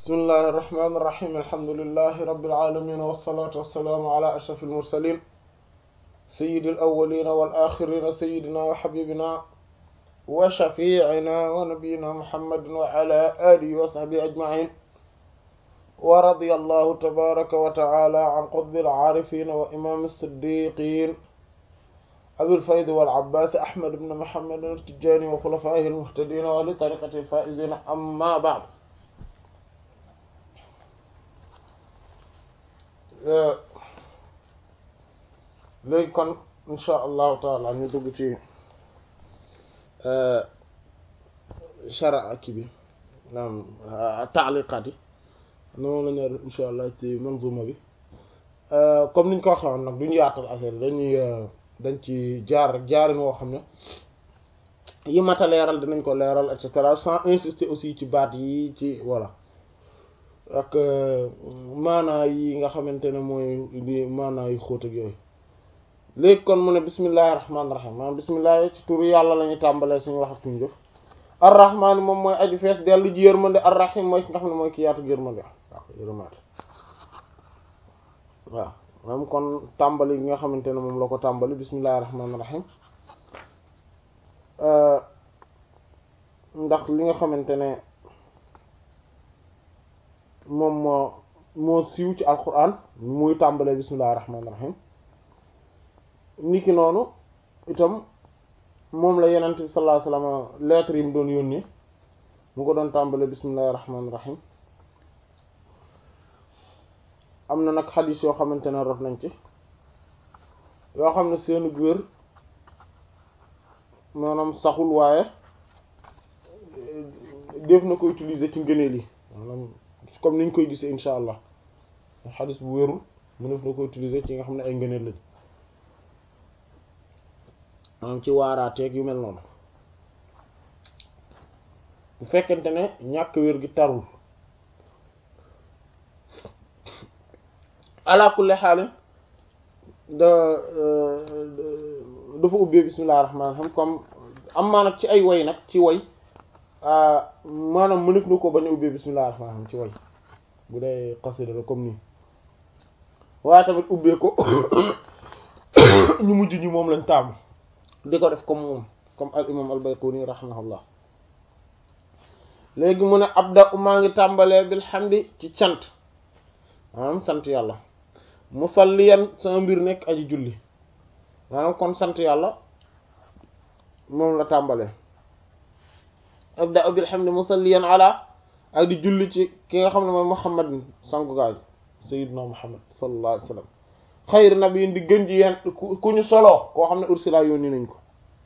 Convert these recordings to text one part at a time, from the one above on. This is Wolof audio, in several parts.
bismillahi irrahmani irrahim alhamdulilahi rabilalamin wasalaatu wassalaamu ala ashraf almursalin sayidi alawalina walaxirina sayidina wa xabibina wa shafiicina wa nabiyina muhammadin wa ala alihi wa sahbihi ajmain wa radiya allahu tabaraka wa taala an qutbi alcaarifina wa imam siddiqin abilfayd walabbaas ahmad ibn muhammad altijani wa xulafaihi almuhtadina wa li tariqati alfaizina amma baad léegi kon insha allahu taala ñu dugg ci shara ki bi naam taaliqaat yi noonu la ñu insha allah ci manzuma bi comme niñ ko waxewoon nag duñu yaatal affaire dañuy dañ ci jaar rek jaarin woo xam ne yi mata leeral dinañ ko leeral et cetera sans insister aussi ci baat yi ci voilà ak maanaa yi nga xamante ne mooy di maanaa yu xóot ak yooyu léegi kon mu ne bismillahi rahmaani rahim maanaam bismillahi ci turu yàlla la ñuy tàmbalee suñu wax ak suñu jëf arrahmaani moom mooy aju fees dellu ji yërmande arrahim mooy ki nga xam ne mooy ki yaatu yërmande waaw yërmaate waaw maanaam kon tàmbali gi nga xamante ne moom la ko tàmbali bismillahi rahmaani rahim ndax li nga xamante ne moom moo moo siiw ci alquran muy tàmbalee bismillahi rahmaani rahim niki noonu itam moom la yenent bi sallallahu alayhi wasallam lettre yi mu doon yónnee mu ko doon tàmbalee bismillahi rahmaani rahim am na nag xadis yoo xamante ne rot nañ ci yoo xam ne seenu wér maanaam saxul waaye def na ko utiliser ci ngëneel yi maanaam comme niñ koy gisee insha allah xadis bu wérul mu def na ko utiliser ci nga xam ne ay ngëneel lañ maanaam ci waaraateeg yu mel noonu bu fekkente ne ñàkk wér gi tarul ala kulli xaal da dafa ubbee bismillahir rahmanir rahim comme am maa nag ci ay way nag ci way maanaam mënef na ko bañ a ubbee bismillahir rahmanir rahim ci way bu dee xasida la comme nii waaye tamit ubbee ko ñu mujj ñi moom lañ taamu di ko def comme moom comme al imam al bayquni rahimahullah léegi mu ne abda maa ngi tàmbalee bilhamdi ci cant maanaam sant yàlla musalliyan sama mbir nekk aji julli maanaam kon sant yàlla moom la tàmbalee abda bilhamdi musalliyan ala ak di julli ci ki nga xam ne mooy muhammadin sangu gaay sayyidina muhammad sallallahu alayhi wa sallam xayr nabiyin di gën ji yeen ku ñu soloo koo xam ne ursila yónni nañ ko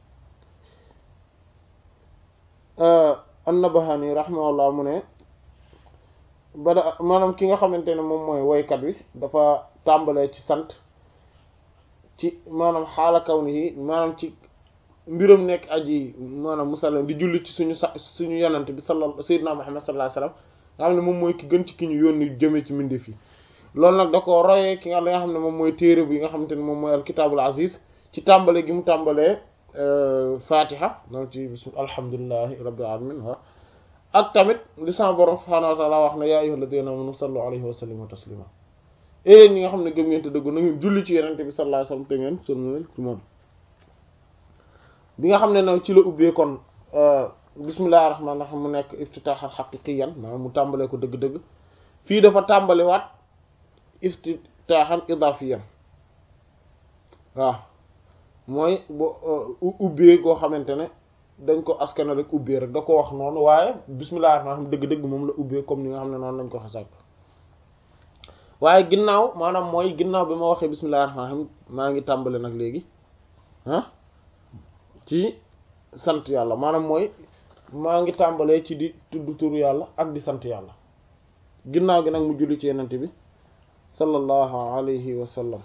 an-Nabahani rahimahullah mu ne bada maanaam ki nga xamante ne moom mooy woykat wi dafa tàmbalee ci sant ci maanaam xaala kaw ni yi maanaam ci mbiram nekk aji maanaam musallam di julli ci suñu sa suñu yonent bi salla sayyidina Muhammad sallallahu alayhi wasallam nga xam ne moom mooy ki gën ci ki ñu yónni jëmee ci mbindeef yi loolu nag da ko royee ki nga li nga xam ne moom mooy téere bi nga xamante ne moom mooy alkitaabul aziz ci tàmbale gi mu tàmbalee fatiha donc ci bis alhamdulillahi rabbil alamin wa ak tamit li sama borom subhaanahu wa ta'ala wax ne yaa ayyuhal ladina amanu sallu alayhi wa sallimu taslima éyéen ñi nga xam ne gëm ngeen te dëggu na ngeen julli ci yenente bi sallallahu alayhi wasallam te ngeen sëlmal ci moom bi nga xam ne nag ci la ubbee kon bismillahir rahmanir rahim mu nekk iftitaaxal xaqiqiyan maanaam mu tàmbalee ko dëgg-dëgg fii dafa tàmbale waat iftitaaxan idaafiyan waaw mooy bo ubbee goo xamante ne dañ ko askana rek ubbee rek da ko wax noonu waaye bismillahir rahmanir rahim dëgg-dëgg moom la ubbee comme ni nga xam ne noonu lañ ko xasak waaye ginnaaw maanaam mooy ginnaaw bi ma waxee bismillahir rahmanir rahim maa ngi tàmbale nag léegi ah ci sant yàlla maanaam mooy maa ngi tàmbalee ci di tudd turu yàlla ak di sant yàlla ginnaaw gi nag mu julli ci yenente bi sallallahu alayhi wa sallam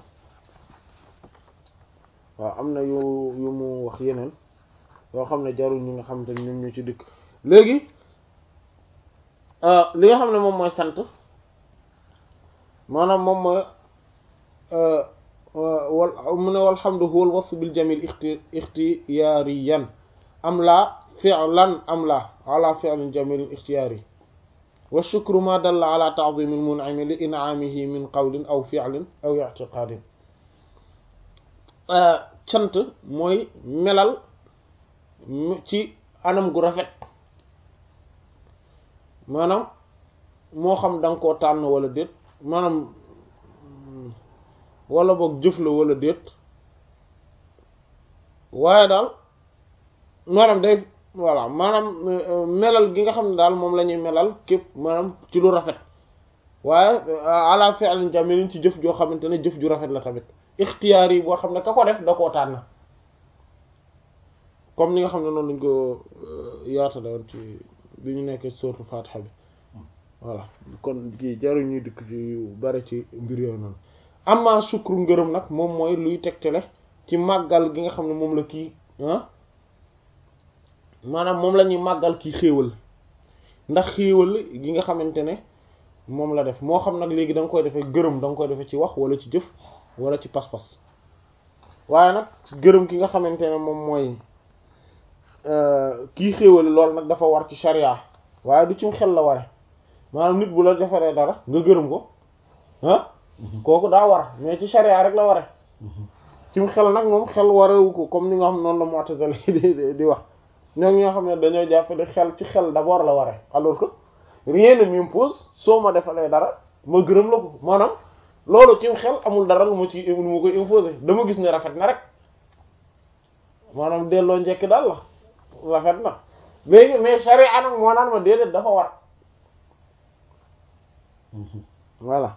waaw am na yu yu mu wax yeneen yoo xam ne jarul ñi nga xamante ne ñoom ñu ci dikk léegi li nga xam ne moom mooy sant maanaam moom mooy wal mu ne walhamdu huwa al wasf bil jamil ixti ixtiyaariyan am la fi'lan am la ala fi'lin jamilin ixtiyaari wa shukru ma dalla ala ta'zimi al-mun'imi li in'amihi min qawlin aw fi'lin aw i'tiqadin cant mooy melal ci anam gu rafet maanaam moo xam da nga koo tànn wala déet maanaam wala boog jëf la wala déet waaye daal maanaam day voilà maanaam melal gi nga xam ne daal moom la ñuy melal képp maanaam ci lu rafet waaye ala fi'lin jamilin ci jëf joo xamante ne jëf ju rafet la tamit ixtiyaar yi boo xam ne ka ko def da koo tànn comme ni nga xam ne noonu lañ ko yaatale woon ci bi ñu nekkee sourate Fatiha bi voilà kon kii jaru ñuy dikk ci yu bari ci mbir yooyu noonu amma sukru ngërëm nag moom mooy luy tegtale ci màggal gi nga xam ne moom la kii ah maanaam moom la ñuy màggal kii xéewal ndax xéewal gi nga xamante ne moom la def moo xam nag léegi da nga koy defee gërëm da nga koy defee ci wax wala ci jëf wala ci pas-pas waaye nag gërëm ki nga xamante ne moom mooy kii xéewal loolu nag dafa war ci sharia waaye du ci xel la ware maanaam nit bu la defaree dara nga gërëm ko ah kooku daa war mais ci sharia rek la ware ci xel nag moom xel warewu ko comme ni nga xam noonu la mu'tazila di di wax ñoom ñoo xam ne dañoo jàpp ne xel ci xel d'abord la ware alors que rien ne m'impose soo ma defalee dara ma gërëm la ko maanaam loolu ci xel amul dara lu ma ci lu ma koy imposer dama gis ne rafet na rek maanaam delloo njekk daal la rafet na léegi mais sharia nag moo naan ma déedéet dafa war voilà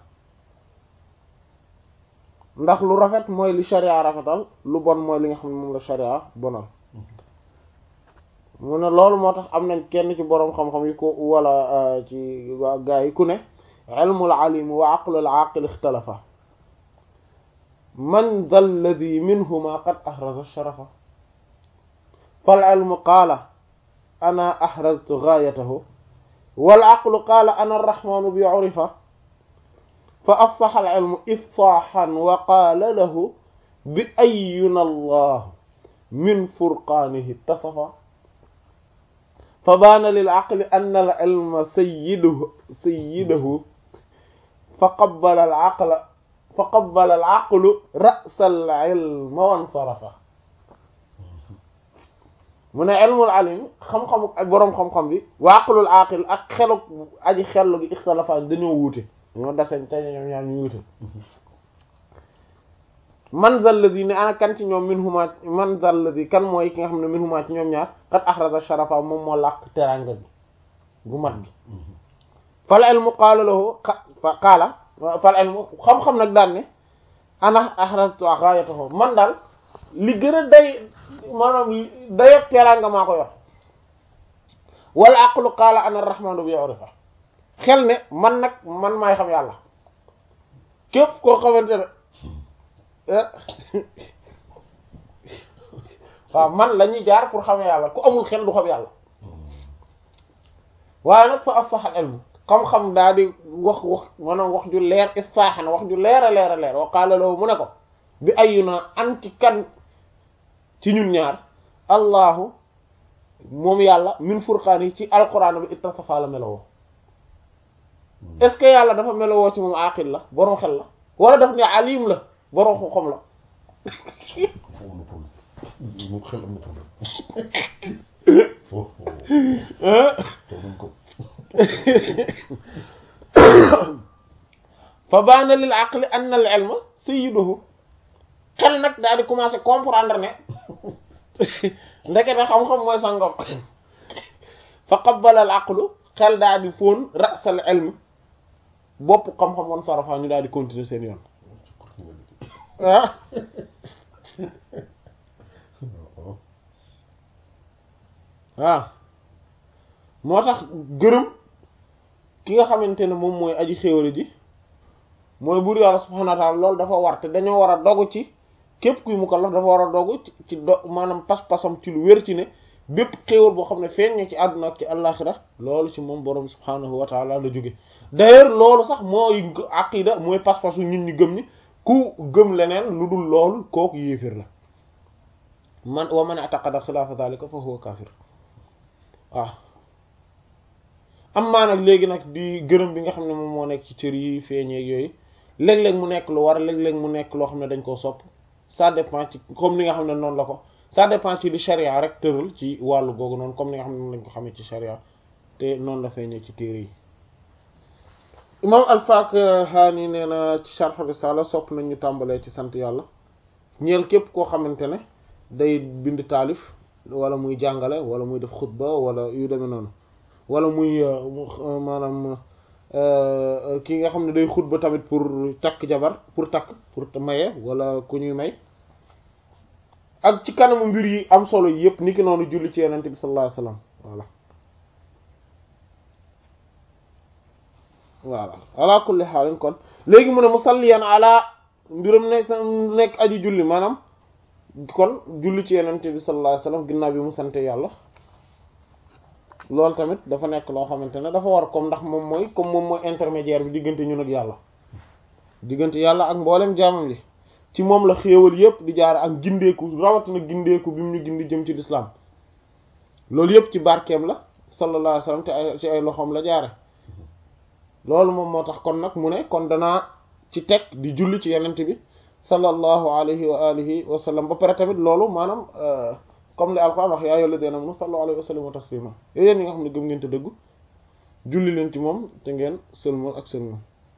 ndax lu rafet mooy li sharia rafetal lu bon mooy li nga xam ne moom la sharia bonal mu ne loolu moo tax am nañ kenn ci boroom xam-xam yi ko wala ci waa gaa yi ku ne ilmul alim wa aqlul aqil ixtalafa man dha alladhi minhuma qad ahraza sharafa fal ilmu qaala ana ahraztu gaayatahu wal aqlu qaala ana arrahmanu bi urifa fa afsaxa al ilmu ifsaaxan wa qaala lahu bi ayyuna allah min furqaanihi ittasafa fa baana lil aqli anna al ilma sayyiduhu sayyiduhu fa qabbala al aqla fa qabbala al aqlu ra'sa al ilma wansarafa mu ne ilmul alim xam-xamu ak boroom xam-xam bi wa aqlul aqil ak xelu aji xellu gi ixtalafa dañoo wuute ñoo dasen te ñoom ñaar ñu wuute man zal ladhi ne ana kan ci ñoom min huma man zal ladhi kan mooy ki nga xam ne min huma ci ñoom ñaar qad ahraza sharafa moom moo làq teranga gi gu mat gi fal ilmu qaala lahu qaala fal ilmu xam-xam nag daan ne ana ahraztu ghayatahu man daal li gën a day maanaam dayob teranga maa ko yor wal aqlu qaala ana arrahmanu bi urifa xel ne man nag man maay xam yàlla képp koo xamante ne waaw man la ñuy jaar pour xamee yàlla ku amul xel du xam yàlla waaye nag fa afsaxal ilmu xam-xam daa di wax wax maanaam wax ju leer istaaxan wax ju leer a leer a leer wa qaala lahu mu ne ko bi ayuna anti kan ci ñun ñaar allahu moom yàlla min furqaan yi ci alquran bi ittasafa la melowoo est-ce que yàlla dafa melowoo ci moom aqil la borom xel la wala daf ne alim la borom xam la moom xel am na problème fa baana lil aqli anna al ilma sayyiduhu xel nag daal di commencer comprendre ne ndekete xam-xam mooy sangam fa qabbala al aqlu xel daal di fóon rasal ilm bopp xam-xam woon sarafa ñu daal di continuer seen yoon ah waaw moo tax gërëm ki nga xamante ne moom mooy aji xéwale ji mooy buur yàlla subhanahu wa ta'ala loolu dafa war te dañoo war a dogu ci képp kuy mukallaf dafa war a dogu ci do maanaam pas-pasam ci lu wér ci ne bépp xéewal boo xam ne feeñ na ci àdduna ak ci àllaxira loolu ci moom borom subhanahu wa ta'ala la jóge d'ailleurs loolu sax mooy aqida mooy pas-pasu ñun ñu gëm ni ku gëm leneen lu dul loolu kooku yéefir la man wa man i'taqada xilaafa dhalika fa huwa kafir waaw am maa nag léegi nag di gërëm bi nga xam ne moom moo nekk ci cër yi feeñeeg yooyu léeg-léeg mu nekk lu war léeg-léeg mu nekk loo xam ne dañ koo sopp ça dépend ci comme ni nga xam ne noonu la ko ça dépend ci li charia rek tëral ci wàllu googu noonu comme ni nga xam ne noonu lañ ko xamee ci charia te noonu la feeñee ci téere yi imam al-Fakihani nee na ci sharh risala sopp nañ ñu tàmbalee ci sant yàlla ñeel képp koo xamante ne day bind taalif wala muy jàngale wala muy def xutba wala yu demee noonu wala muy maanaam ki nga xam ne day xutba tamit pour takk jabar pour takk pour maye wala ku ñuy may ak ci kanamu mbir yi am solo yëpp niki noonu julli ci yenente bi sallallahu alayhi wasallam voilà voilà ala kulli xaalin kon léegi mu ne musalliyan ala mbiram ne sa nekk aji julli maanaam kon julli ci yenente bi sallallahu alayhi wasallam ginnaaw bi mu sante yàlla loolu tamit dafa nekk loo xamante ne dafa war comme ndax moom mooy comme moom mooy intermédiaire bi diggante ñun ak yàlla diggante yàlla ak mboolem jaamam li ci moom la xéewal yépp di jaar ak gindeeku rawatina gindeeku bi mu ñu gindi jëm ci lislaam loolu yépp ci barkeem la sallallahu alayhi wasallam te ay ci ay loxoom la jaare loolu moom moo tax kon nag mu ne kon danaa ci teg di julli ci yenent bi sallallahu alayhi wa alihi wa sallam ba pare tamit loolu maanaam comme li alquran wax yaa ayyuhal ladina amanu sallu alayhi wa sallimu taslima yooyu yéen ñi nga xam ne gëm ngeen te dëggu julli leen ci moom te ngeen sëlmal ak sëlmal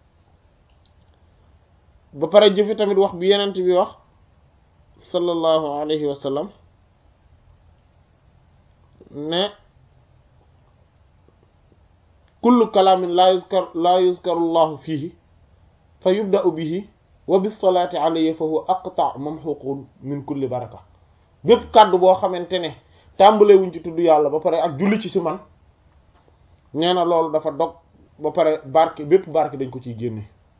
ba pare jëfe tamit wax bi yenent bi wax sallallahu alayhi wa sallam ne kullu kalaamin laa yuzkar laa yuzkaru llahu fiihi fa yubda'u bihi wa bis salaati alayhi fa huwa aqta' mamhuqun min kulli baraka bépp kàddu boo xamante ne tàmbalee wuñ ci tudd yàlla ba pare ak julli ci si man nee na loolu dafa dog ba pare barke bépp barke dañ ko ciy génne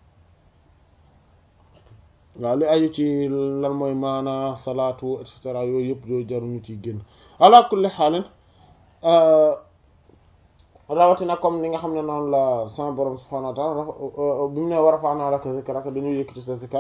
waaw li aju ci lan mooy maana salaatu et cetera yooyu yëpp yooyu jaruñu ciy génn ala kulli xaalin rawatina comme ni nga xam ne noonu la sama borom subhanahu wa ta'ala bi mu ne war a faanaa laka zikraka dañoo yëkkati sa zikar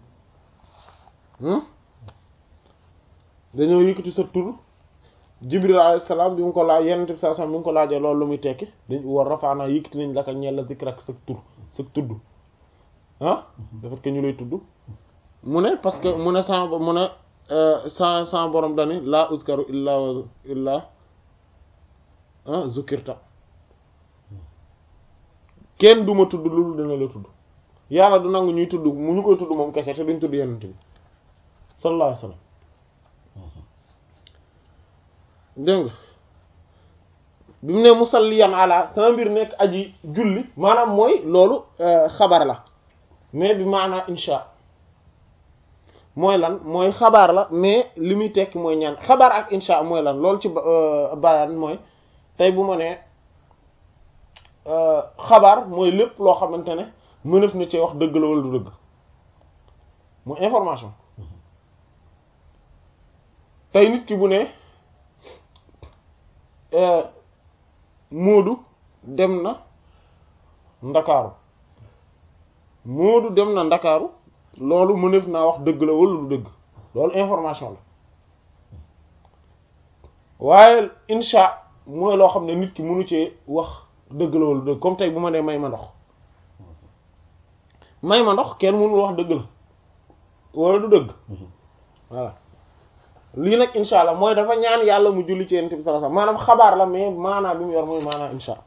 dañoo yëkkati sa tur jibril alayhi salaam bi mu ko laaj yenent bi sallallahu alayhi wasallam bi mu ko laajee loolu lu muy tekki dañ war rafaanaa yëkkati nañ laka ñeel la zikrak sa tur sa tudd ah dafa que ñu lay tudd mu ne parce que mu ne sa mu ne sa sa borom dani laa uzkaru illa wa illa zukirta kenn duma tudd loolu dina la tudd yàlla du nangu ñuy tudd mu ñu koy tudd moom kese te duñ tudd yenent bi sallallahu alayhi wasallam dégg nga bi mu ne musalliyan ala sama mbir nekk aji julli maanaam mooy loolu xabar la mais bi maanaa insha mooy lan mooy xabaar la mais li muy tekki mooy ñaan xabaar ak insha mooy lan loolu ci bayaan mooy tey bu ma nee xabaar mooy lépp loo xamante ne mënef na ci wax dëgg la wala du dëgg mooy information tey nit ki bu ne Moodu dem na Ndakaaru Moodu dem na Ndakaaru loolu mënef naa wax dëgg la wala du dëgg loolu information la waaye insha mooy loo xam ne nit ki mënu cee wax dëgg la wala dëgg comme tey bu ma nee may ma ndox may ma ndox kenn mënul wax dëgg la wala du dëgg voilà lii nag insha allah mooy dafa ñaan yàlla mu julli ci yonent bi sallallahu alayhi wasallam maanaam xabaar la mais maanaa bi mu yor mooy maanaa insha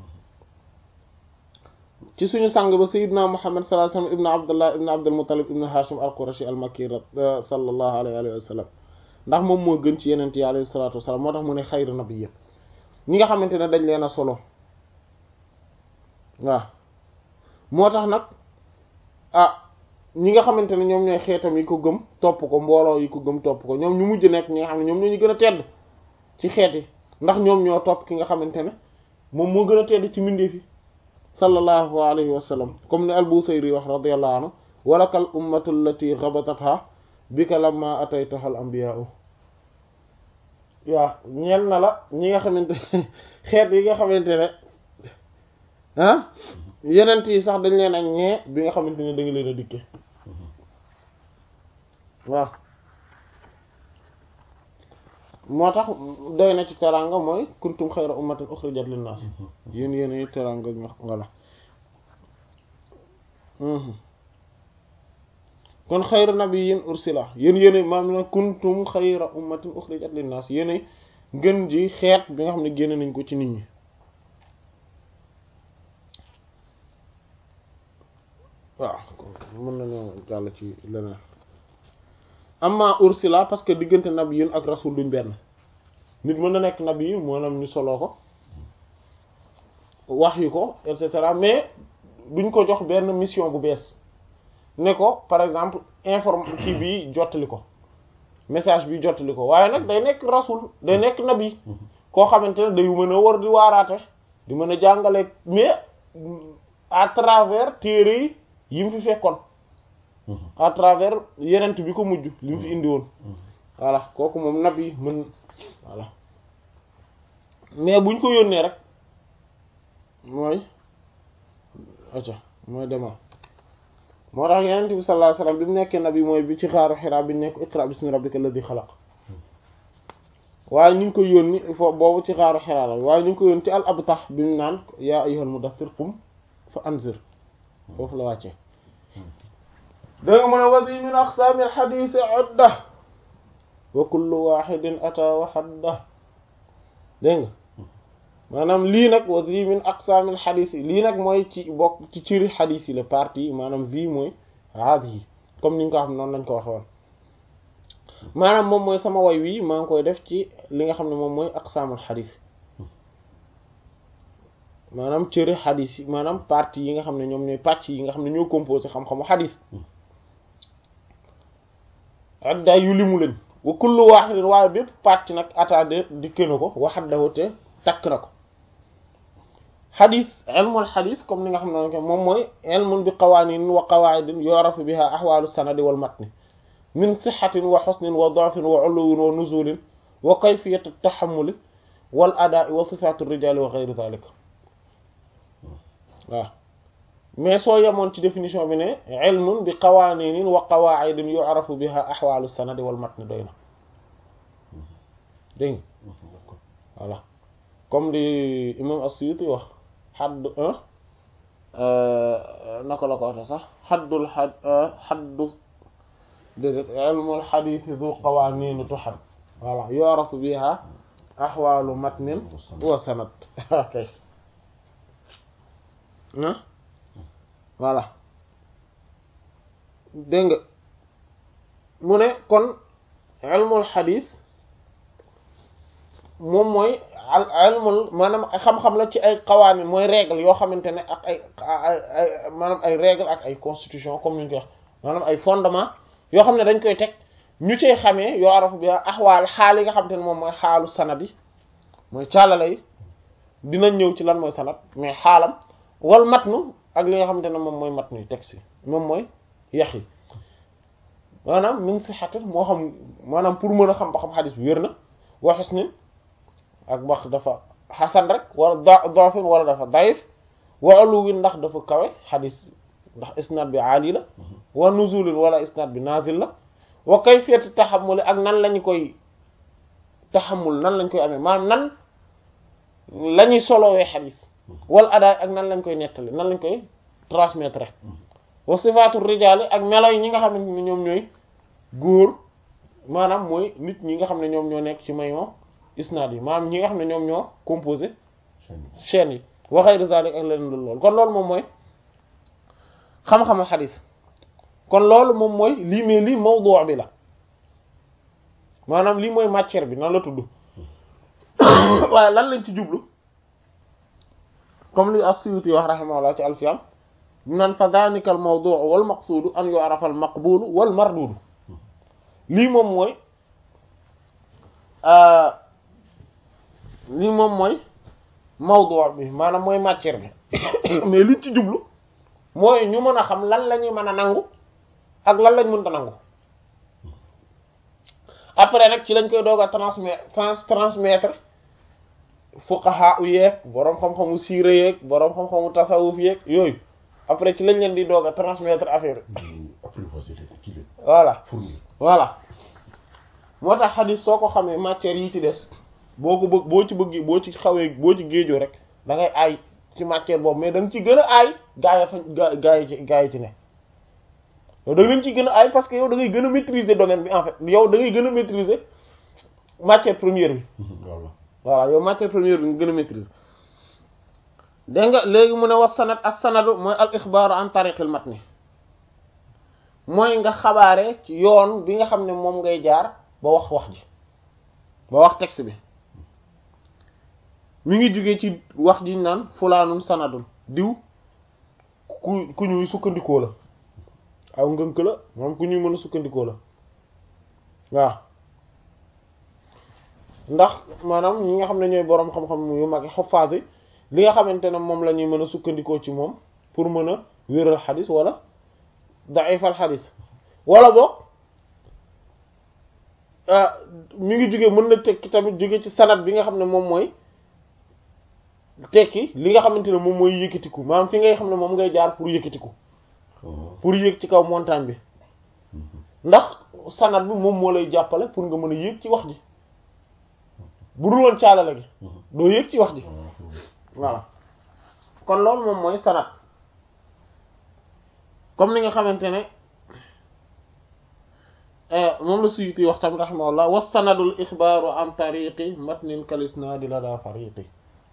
ci suñu sang ba sayyidina muhammad sallallahu alayhi wasallam ibnu abdullah ibnu abdul muttalib ibnu hashim al qurashi al makki sallallahu alayhi wa sallam ndax moom moo gën ci yenent yi alayhi salatu wasalam moo tax mu ne xayru nabiyyin ñi nga xamante ne dañ leen a solo waaw moo tax nag ah ñi nga xamante ne ñoom ñooy xeetam yi ko gëm topp ko mbooloo yi ko gëm topp ko ñoom ñu mujj nekk ñi nga xam ne ñoom ñoo ñu gën a tedd ci xeet yi ndax ñoom ñoo topp ki nga xamante ne moom moo gën a tedd ci mbindeef yi sallallahu alayhi wa sallam comme ni al-Busayri wax radiyallahu anhu walakal ummatu allati ghabatatha bika lamma ataytaha al anbiya'u waaw ñeel na la ñi nga xamante xeet yi nga xamante ne ah yenent yi sax dañ leen ak ñee bi nga xamante ne da nga leen a dikke waaw moo tax doy na ci teranga mooy kuntum xayra ummatin uxrijat linnaas yéen yéen teranga ñu walla kon xayra nabiyyin ursila yéen yéen maam na kuntum xayra ummatin uxrijat linnaas yéen ngën ji xeet bi nga xam ne génn nañ ko ci nit ñi waaw mën nañoo jàll ci leneen amma ursila parce que diggante nabiyyun ak rasul duñ benn nit mën na nekk nabi maanaam ñu soloo ko wax yu ko et cetera mais duñ ko jox benn mission bu bees ne ko par exemple informe kii bi jottali ko message bi jottali ko waaye nag day nekk rasul day nekk nabi koo xamante ne day mën a war di waaraate di mën a jàngale mais à travers téere yi yi mu fi fekkoon à travers yenent bi ko mujj li mu fi indi woon voilà kooku moom nabi mën voilà mais buñ ko yónnee rek mooy acca mooy demal moo tax yenent bi sallallahu alayhi wasallam bi mu nekkee nabi mooy bi ci xaaru xiraa bi nekk iqra bismi rabbika alladhi xalaq waaye ñu ngi ko yónni foofu boobu ci xaaru xiraa la waaye ñu ngi ko yónni ci al abtah bi mu naan yaa ayyuhal mudaththir qum fa anzir foofu la wàccee danga mu ne wasi min aqsaamil xadiisi udda wa kullu waxidin ata wa xadda dégg nga maanaam lii nag wasi min aqsaamil xadiis yi lii nag mooy ci bokk ci ciri xadiis yi la partie maanaam zi mooy haadi yi comme ni ñu ko xam noonu lañ ko waxe woon maanaam moom mooy sama way wii maa ngi koy def ci li nga xam ne moom mooy aqsaamul xadiis maanaam cëri xadis yi maanaam partie yi nga xam ne ñoom ñooy pàcc yi nga xam ne ñoo composé xam-xamu xadis adda yu limu lañ wa kullu wahidin waaye bépp pàcc nag attade dikke na ko waxaddahu te takk na ko xadis ilmul xadis comme ni nga xam ne moom mooy ilmun bi qawanin wa qawaidin yu'rafu biha ahwalu sanadi wal matni min sixatin wa xusnin wa dafin wa uluwin wa nuzulin wa kayfiyat taxamuli wal adaa wa sifatu rijali wa geyri dalik waaw mais soo yemoon ci définition bi ne ilmun bi qawaaninin wa qawaidin yu'rafu biha ahwalu sanadi wal matn doy na dégg voilà comme di imam as-Suyuti wax xadd naka la ko waxee sax xaddul xad xaddu déedéet ilmul xadiis du qawaaninu tuxad voilà yu'rafu biha ahwalu matnin wa sanad ok voilà dégg nga mu ne kon ilmul xadis moom mooy ilmul maanaam xam-xam la ci ay xawaanin mooy règle yoo xamante ne ak ay ay maanaam ay règle ak ay constitution comme ni ñu koy wax maanaam ay fondement yoo xam ne dañ koy teg ñu cey xamee yoo arafu bi axwaal xaal yi nga xamante ne moom mooy xaalu sanad yi mooy càllala yi dinañ ñëw ci lan mooy sanad mais xaalam wal matnu ak li nga xamante ne moom mooy matnu yi texte yi moom mooy yax yi maanaam min sixatin moo xam maanaam pour mën a xam ba xam xadis bi wér na waxis ni ak wax dafa xasan rek wala dafin wala dafa dayif wa uluwin ndax dafa kawe xadis ndax isnad bi aali la wa nuzulin wala isnad bi nazil la wa kayfiyati taxamuli ak nan lañu koy taxamul nan lañ koy amee maanaam nan la ñuy solowee xadis wal adaay ak nan lañ koy nettali nan lañ koy transmettre wa sifaatu rijaali ak melo yi ñi nga xamante ne ñoom ñooy góor maanaam mooy nit ñi nga xam ne ñoom ñoo nekk ci mayon isnaad yi maanaam ñi nga xam ne ñoom ñoo composé chaîne yi wa ghayri zalik ak leneen loolu kon loolu moom mooy xam-xamu xadis kon loolu moom mooy lii mais lii mawdu' bi la maanaam lii mooy matière bi nan la tudd waaye lan lañ ci jublu comme li as-Suyuti wax rahimahullah ci alfiyam nan fa dhalika al mawdu' wal maqsudu an yu'rafa al maqbulu wal mardudu lii moom mooy lii moom mooy mawdu' bi maanaam mooy matière bi mais liñ ci jublu mooy ñu mën a xam lan la ñuy mën a nangu ak lan lañ mënta nangu après nag ci lañ koy doog a transmettre trans transmettre fuqaha u yeeg boroom xam-xamu siire yeeg boroom xam-xamu tasawuf yeeg yooyu après ci lañ leen di doog a transmettre affaire voilà voilà moo tax xadis soo ko xamee matière yi ci des boo ko bëgg boo ci bëgg boo ci xawee boo ci géejoo rek da ngay aay ci matière boobu mais da nga ci gën a aay gaa yi fa gaa gaa yi ci gaa yi ci ne yow da nga leen ci gën a aay parce que yow da ngay gën a maîtriser domaine bi en fait yow da ngay gën a maîtriser matière première bi voilà voilà yow matière première bi nga gën a maîtriser dégg nga léegi mu ne wax sanad as sanadu mooy al ixbaaru an tariqil matni mooy nga xabaare ci yoon bi nga xam ne moom ngay jaar ba wax wax ji ba wax texte bi mi ngi jóge ci wax ji naan fulaanun sanadun diw ku ku ñuy sukkandikoo la aw ngënk la moom ku ñuy mën a sukkandikoo la waaw ndax maanaam ñi nga xam ne ñooy boroom xam-xam yu mag xafaas yi li nga xamante ne moom la ñuy mën a sukkandikoo ci moom pour mën a wéral xadis wala daifal xadis wala boog mi ngi jóge mën na tekki tamit jóge ci sanad bi nga xam ne moom mooy tekki li nga xamante ne moom mooy yëkkatiku maanaam fi ngay xam ne moom ngay jaar pour yëkkatiku pour yéeg ci kaw montagne bi ndax sanad bi moom moo lay jàppale pour nga mën a yéeg ci wax ji bu dul woon caalale gi doo yéeg ci wax ji voilà kon loolu moom mooy sanad comme ni nga xamante ne moom la Suyuti wax tamit rahimahullah wa sanadul ixbaaru an tariqi matnin kalisnaadi la daa fariqi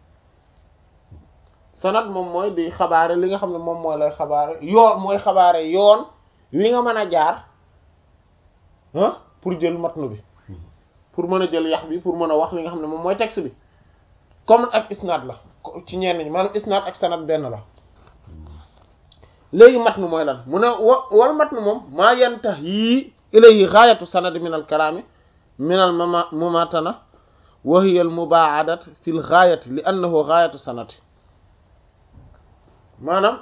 sanad moom mooy di xabaare li nga xam ne moom mooy lay xabaare yoon mooy xabaare yoon wi nga mën a jaar ah pour jël matnu bi pour mën a jël yax bi pour mën a wax li nga xam ne moom mooy texte bi comme ak isnaad la ci ñenn ñi maanaam isnaad ak sanad benn la léegi matnu mooy lan mu ne wa wal matnu moom maa yantahi ilayhi gaayatu sanad min al kalaami min al mama mumatana wa hiya al mubaadat fi l gaayati li annahu gaayatu sanati maanaam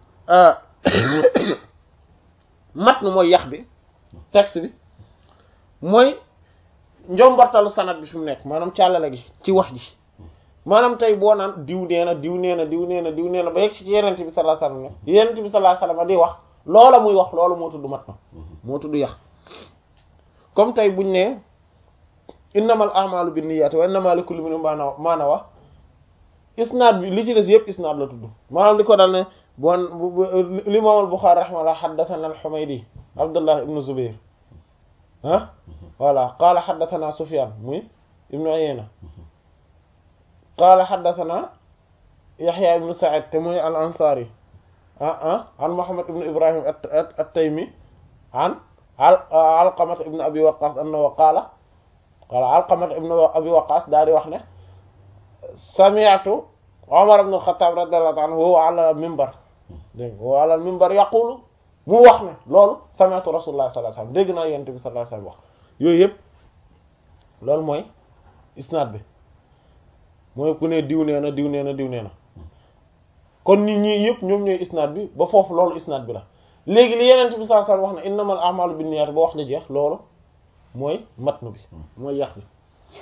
matnu mooy yax bi texte bi mooy njombartalu sanad bi fi mu nekk maanaam càllale gi ci wax ji maanaam tey boo naan diw nee na diw nee na diw nee na diw nee na ba yegg si ci yenent bi sallallahu alayhi wasallam ne yenent bi sallallahu alayhi wasallam di wax loola muy wax loola moo tudd mat na moo tudd yax comme tey buñ ne innamal a'malu binniyati wa innamal likulli imrin ma nawa isnaad bi li ci des yëpp isnaad la tudd maanaam li ko dal ne bon li imam al-Bukhari rahimahullah haddathana al-Humaydi Abdullah ibn Zubayr ah voilà qaala haddathana Sufyan muy ibnu Uyayna qaala haddathana Yahya ibnu Sa'id te muy al-Ansari ah ah an Muhammad ibnu Ibrahim at-Taymi an Alqamah ibnu Abi Waqqas annahu qaala qaala Alqamah ibnu Abi Waqqas daal di wax ne sami'tu Umar ibn al-Khattab radiyallahu anhu huwa ala al-minbar dégg nga huwa ala al-minbar yaqulu mu wax ne loolu sami'tu Rasulullah sallallahu alayhi wasallam dégg naa Yonent bi sallallahu alayhi wasallam wax yooyu yëpp loolu mooy isnaad bi mooy ku ne diw nee na diw nee na diw nee na kon nit ñi yëpp ñoom ñooy isnaad bi ba foofu loolu isnaad bi la léegi li Yonent bi sallallahu alayhi wasallam wax ne innamal a'malu binniyat ba wax na jeex loolu mooy matnu bi mooy yax bi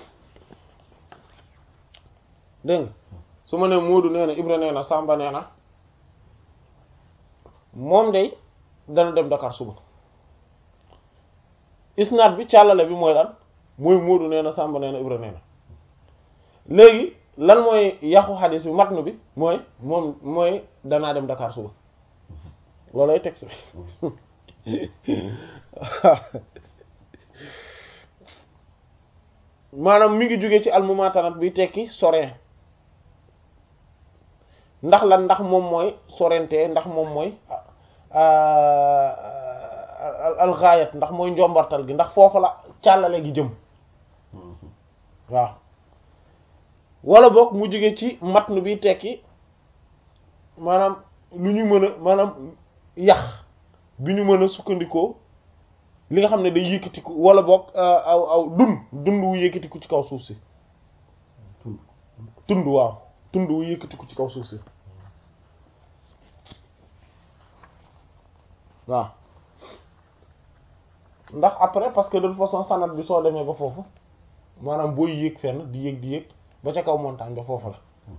dégg nga su ma nee Moodu nee na Ibra nee na Samba nee na moom day dana dem Dakar suba isnaad bi càllale bi mooy lan mooy Moodu nee na Samba nee na Ibra nee na léegi lan mooy yaxu xadis bi matnu bi mooy moom mooy danaa dem Dakar suba loolay texte bi maanaam mi ngi jóge ci almumatanat bi tekki sorin ndax lan ndax moom mooy sorente ndax moom mooy alxaayat ndax mooy njombartal gi ndax foofu la càllale gi jëm waaw wala boog mu jóge ci matnu bi tekki maanaam lu ñu mën a maanaam yax bi ñu mën a sukkandikoo li nga xam ne day yëkkatiku wala boog aw aw dund dund wu yëkkatiku ci kaw suuf si tund waaw tund wu yëkkatiku ci kaw suuf si waaw ndax après parce que de toute façon sanad bi soo demee ba foofu maanaam booy yéeg fenn di yéeg di yéeg ba ca kaw montagne ba foofu la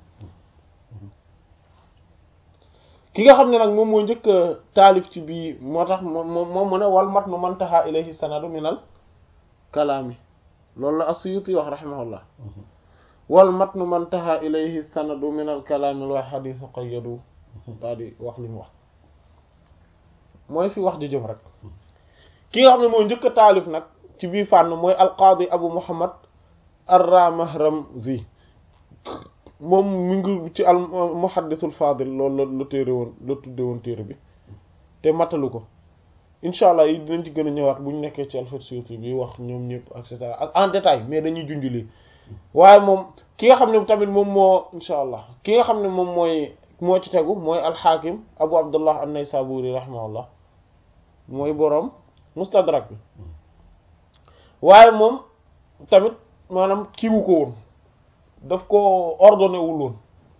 ki nga xam ne nag moom moo njëkk taalif ci bii moo tax moom moom mu ne wal mat nu mantaha ilayhi sanadu minal kalaami loolu la as-Suyuti wax rahimahullah wal matnu man taha ilayhi sanadu min al kalaami wa xadiisu qayyadu daal di wax li mu wax mooy fi wax di jëm rek ki nga xam ne mooy njëkk a taalif nag ci biir fànn mooy alqaadi abu muhammad ar-Ramahramzi moom mi ngi ci al muhaddisul fadil loolu la la téere woon la tudde woon téere bi te matalu ko incha allah yi dinañ ci gën a ñëwaat bu ñu nekkee ci Alfiya Suyuti bi wax ñoom ñëpp et cetera ak en détail mais dañuy junj lii waaye moom ki nga xam ne tamit moom moo incha allah ki nga xam ne moom mooy moo ci tegu mooy alxaakim abu abdullah an-Naysaburi rahimahullah mooy boroom mustadrak bi waaye moom tamit maanaam kiiwu ko woon daf ko ordonné wul woon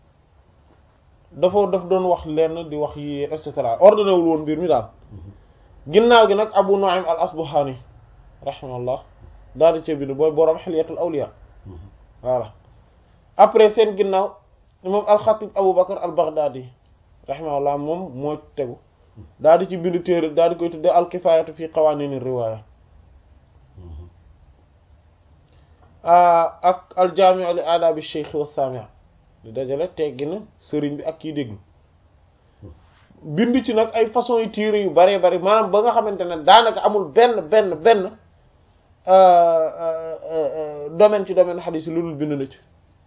dafa daf doon wax lenn di wax yi et cetera ordonné wul woon mbir mi daal ginnaaw gi nag abu nu'aym al asbahani rahimahullah daal di ca bind booy boroom xilyatul awliya voilà après seen ginnaaw moom alxatib abu bakar al baghdadi rahimahullah moom moo tegu daal di ci bind téere daal di koy tuddee al kifayatu fi qawanin riwaya ak al jaami'u li aadabi shaykh wa saami' di dajale teggi na sëriñ bi ak kii déglu bind ci nag ay façon yu téere yu bare bari maanaam ba nga xamante ne daanaka amul benn benn benn domaine ci domaine xadiis yi lu dul bind na ci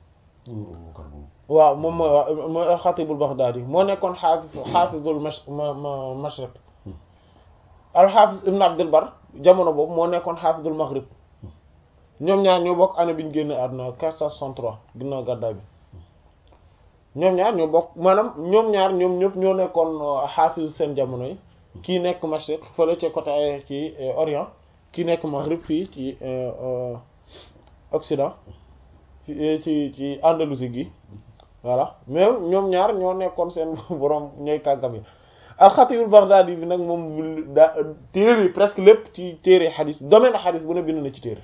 waaw moom mooy waa mooy alxatibul baghdadi moo nekkoon xaafis xaafizul mash mashriq alxaafis ibn abdul bar jamono boobu moo nekkoon xaafizul maghrib ñoom ñaar ñoo bokk année bi ñu génn àdduna 463 ginnaaw gàddaay bi ñoom ñaar ñoo bokk maanaam ñoom ñaar ñoom ñëpp ñoo nekkoon xaafis seen jamono yi kii nekk mashriq fële ci côté ci orient kii nekk maghrib fii ci occident ci ci Andalousie gi voilà mais ñoom ñaar ñoo nekkoon seen borom ñooy kàggam yi alxatibul baghdadi bi nag moom daa téere presque lépp ci téere xadis domaine xadis bu ne bind na ci téere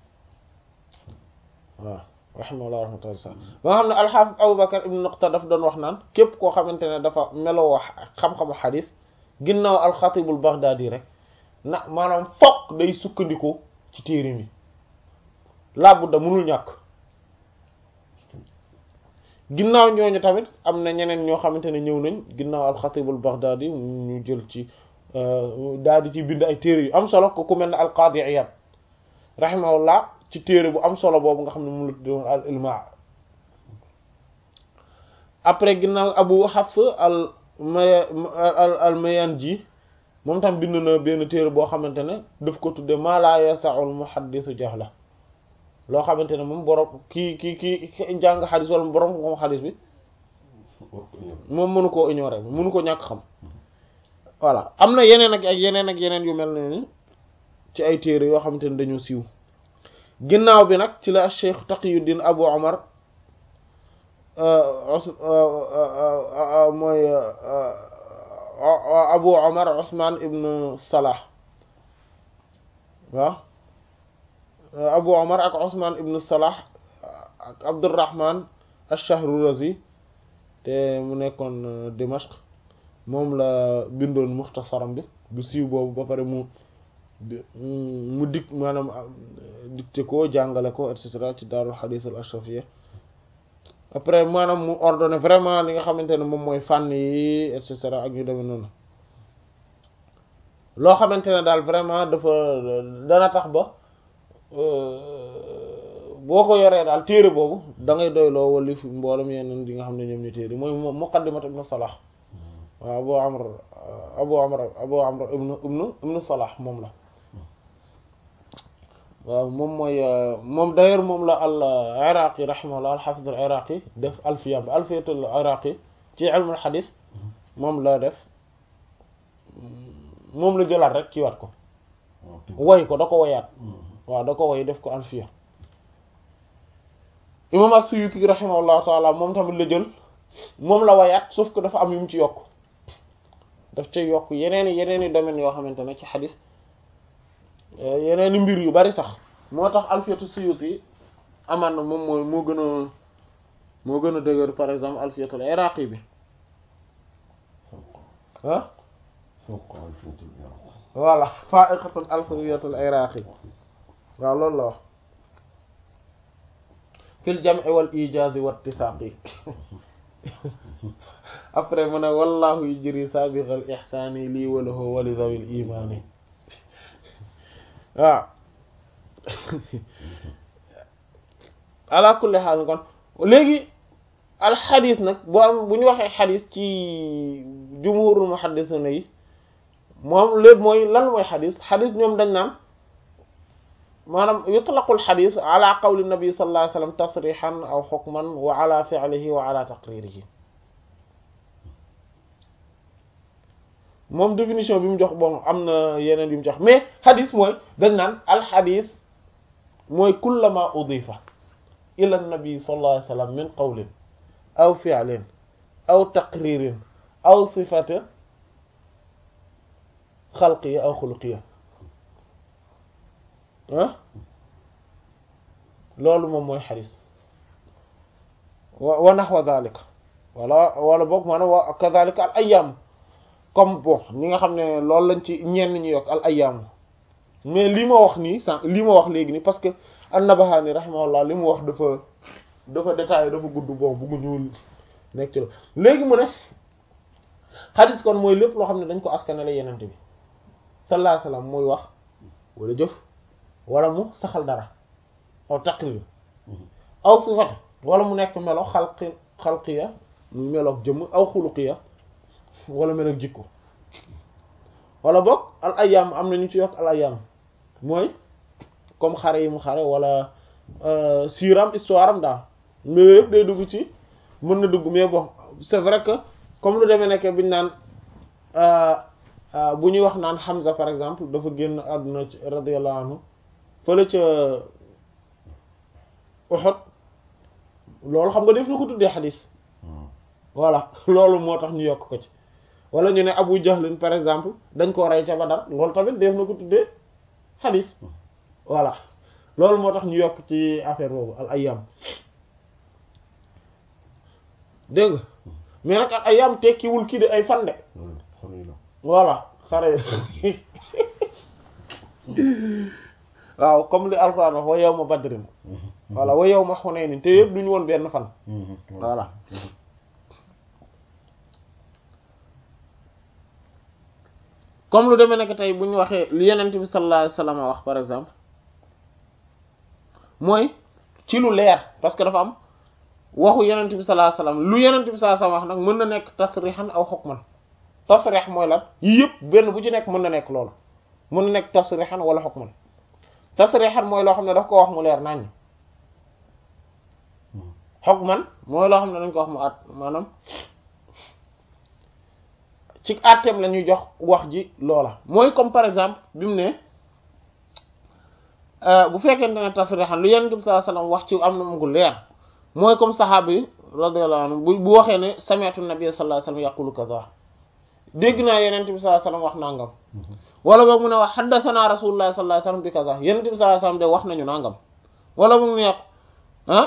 waaw rahimahullah rahmatullah sa ba nga xam ne alxaafis Abu Bakar ibn Nuqta daf doon wax naan képp koo xamante ne dafa meloo xam-xamu xadis ginnaaw alxatibul baghdadi rek na maanaam fokk day sukkandiku ci téere mi laabu da mënul ñàkk ginnaaw ñooñu tamit am na ñeneen ñoo xamante ne ñëw nañ ginnaaw alxatibul baghdadi ñu jël ci daal di ci bind ay téere yu am solo ko ku mel ne alqaadi Iyad rahimahullah ci téere bu am solo boobu nga xam ne moom la tuddoon al ilma après ginnaaw abu hafs al maya al mayanji moom tam bind na benn téere boo xamante ne daf ko tudde ma la yasa'ul muhaddisu jahla loo xamante ne moom borom kii kii kii jàng xadis wala borom ko xadis bi moom mënu koo ignorer mënu ko ñàkk xam voilà am na yeneen ak yeneen ak yeneen yu mel ne ni ci ay téere yoo xamante ne dañoo siiw ginnaaw bi nag ci la Cheikh Taqiyuddin Abu Omar mooy Abu Omar Ousmane ibn Salah waaw Abu Omar ak Ousmane ibn Salah ak Abdurrahman ash-Shahrurazi te mu nekkoon Dimashq moom la bindoon muxtasaram bi bu siiw boobu ba pare mu mu dik maanaam dicté ko jàngale ko et cetera ci daarul xadiis al ashrafiyya après maanaam mu ordonné vraiment li nga xamante ne moom mooy fànn yi et cetera ak ñu demee noonu loo xamante ne daal vraiment dafa dana tax ba boo ko yoree daal téere boobu da ngay doyloo wali fi mboolem yeneen yi nga xam ne ñoom ñu téere mooy muqaddimat ibn Salah waaw Abu Amr Abu Amr Abu Amr ibnu ibnu ibnu Salah moom la waaw moom mooy moom d'ailleurs moom la al Iraqi rahimahullah al hafiz al Iraqi def alfiya bi alfiyatul Iraqi ci ilmul hadith moom la def moom la jëlaat rek ci wat ko woy ko da ko woyaat waaw da ko woy def ko alfiya imam as-Suyuti rahimahullah taala moom tamit la jël moom la woyaat sauf que dafa am yu mu ci yokk daf ca yokk yeneen yeneen i domaines yoo xamante ne ci xadis yeneen i mbir yu bari sax moo tax alfiyatu suyuti amaan na moom mooy moo gën a moo gën a dëgër par exemple alfiyatul iraqi bi ah voilà fa'iqatul alfiyatul iraqi waaw loolu la wax fil jam'i wal ijazi wat tisaqi après mu ne wallahu yujri sabiqal ihsani lii wa lahu wa li dhawil imani waaw ala kulli haal kon léegi alxadis nag bu am bu ñu waxee xadis ci jumhurul muhaddisuna yi moom léegi mooy lan mooy xadis xadis ñoom dañ naan maanaam yutlaqul xadis ala qawli nabi sallallahu alayhi wasallam tasrixan aw xukman wa ala fi'lihi wa ala taqririhi moom définition bi mu jox bon am na yeneen yu mu jox mais xadis mooy dañ naan alxadis mooy kullama udifa ila nabi sallallahu alayhi wasallam min qawlin aw fi'lin aw taqririn aw sifatin xalqiya aw xuluqiya ah loolu moom mooy xadis wa wa naxwa dalika wala wala boog maanaam wa kadalika al ayam comme bon ñi nga xam ne loolu lañ ci ñenn ñi yokk al ayam mais li ma wax nii sànq li ma wax léegi nii parce que an-Nabahani rahimahullah li mu wax dafa dafa détaillé dafa gudd bon buggu ñuul nekk ci la léegi mu ne xadis kon mooy lépp loo xam ne dañ ko askanale yenente bi sallallahu alayhi wasallam muy wax wala jëf wala mu saxal dara aw taqrir aw sifat wala mu nekk melo xalqi xalqiya mu meloog jëmm aw xuluqiya wala meloog jikko wala boog al ayam am na ñu ci yokk al ayam mooy comme xare yi mu xare wala siiram histoire am daal mais yëpp day dugg ci mën na dugg mais bon c'est vrai que comme lu demee nekk biñu naan bu ñuy wax naan Hamza par exemple dafa génn àdduna ci radiyallahu anhu fële ca Uhud loolu xam nga def na ko tuddee xadis voilà loolu moo tax ñu yokk ko ci wala ñu ne Abu Jahlin par exemple dañ ko rey ca Badar loolu tamit def na ko tuddee xadis voilà loolu moo tax ñu yokk ci affaire boobu al ayam dégg nga mais nag al ayam tekkiwul kii de ay fan de voilà xare waaw comme li alxuraan wax wa yawma badrin voilà wa yawma hunaynin te yëpp duñu woon benn fan voilà comme lu demee nekk tey bu ñu waxee lu yenent bi sallallahu alayhi wasallam wax par exemple mooy ci lu leer parce que dafa am waxu yenent bi sallallahu alayhi wasallam lu yenent bi sallallahu alayhi wasallam wax nag mën na nekk tasrixan aw hukman tasrix mooy lan yii yëpp benn bu ci nekk mën na nekk loolu mën na nekk tasrixan wala hukman tasrixan mooy loo xam ne daf ko wax mu leer naññ hukman mooy loo xam ne dañ ko wax mu at maanaam ci àtteem la ñuy jox wax ji loola mooy comme par exemple bi mu ne bu fekkente ne tasrixan lu Yonent bi sallallahu alayhi wasallam wax ci am na mu gu leer mooy comme saxaaba yi radiyallahu anhu bu bu waxee ne sami'tu nabiy sallallahu alayhi wasallam yaqulu kaza dégg naa Yonent bi sallallahu alayhi wasallam wax nangam wala boog mu ne wax haddathana rasulullah sallallahu alayhi wasallam bi kaza Yonent bi sallallahu alayhi wasallam de wax nañu nangam wala mu ne ah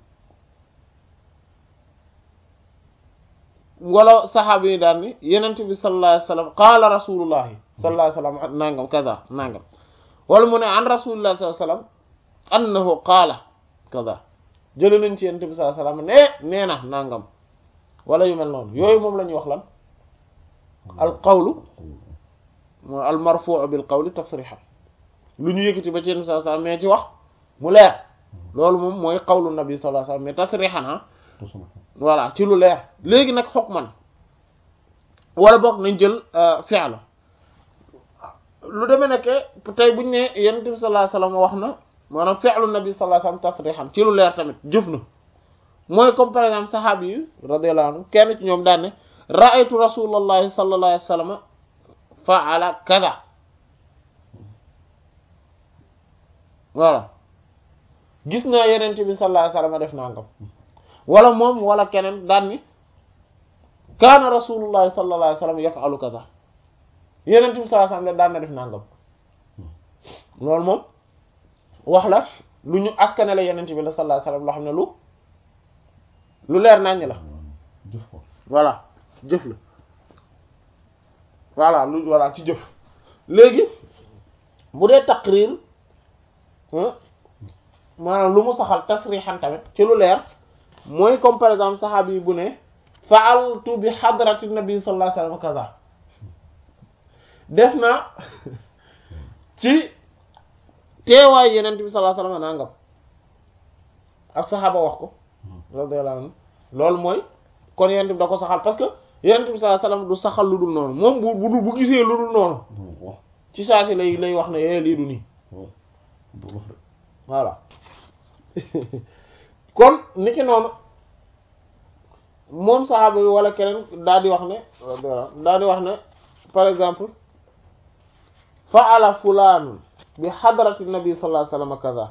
wala saxaaba yi daal ni yenent bi sallallahu alayhi wasallam qaala rasulullahi sallallahu alayhi wasallam nangam kaza nangam wala mu ne an rasulillahi sallallahu alayhi wasallam annahu qaala kaza jële nañ ci yenent bi sallallahu alayhi wasallam ne nee na nangam wala yu mel noonu yooyu moom la ñuy wax lan al qawlu mooy al marfu' bil qawli tasrihan lu ñu yëkkati ba ci yenent bi sallallahu alayhi wasallam mais ci wax mu leer loolu moom mooy qawlu nabi sallallahu alayhi wasallam mais tasrihan voilà ci lu leer léegi nag hukman wala boog nañ jël fi'l lu demee nekk tey buñ ne yonent bi sallallahu alayhi wasallam wax na maanaam fi'lu nabi sallallahu alayhi wasallam tasrihan ci lu leer tamit jëf na mooy comme par exemple saxaabi yi radiyallahu anhu kenn ci ñoom daan ne ra'aytu rasulullahi sallallahu alayhi wasallam fa'ala kaza voilà gis naa yonent bi sallallahu alayhi wasallam def nangam wala moom wala keneen daan ni kaana rasulullahi sallallahu alayhi wasallam yaf'alu kaza yeneen bi sallallahu alayhi wasallam daan na def nangam loolu moom wax la lu ñu askanale yeneen bi la sallallahu alayhi wasallam loo xam ne lu lu leer naññ la voilà jëf la voilà lu voilà ci jëf léegi bu dee taqrir maanaam lu mu saxal tasrixan tamit ci lu leer mooy comme par exemple saxaabi yi bu ne fa'altu bi hadrati nabi sallallahu alayhi wasallam kaza def na ci teewaay yeneen bi sallallahu alayhi wasallam nangam ab saxaaba wax ko radiyallahu anhu loolu mooy kon yeneen bi da ko saxal parce que yeneen bi sallallahu alayhi wasallam du saxal lu dul noonu moom bu bu bu gisee lu dul noonu ci saa si lay lay wax ne eh lii du nii voilà kon niki noonu moom saxaaba bi wala keneen daal di wax ne daal di wax ne par exemple fa'ala fulaan bi hadrati nabi sallallahu alayhi wasallam kaza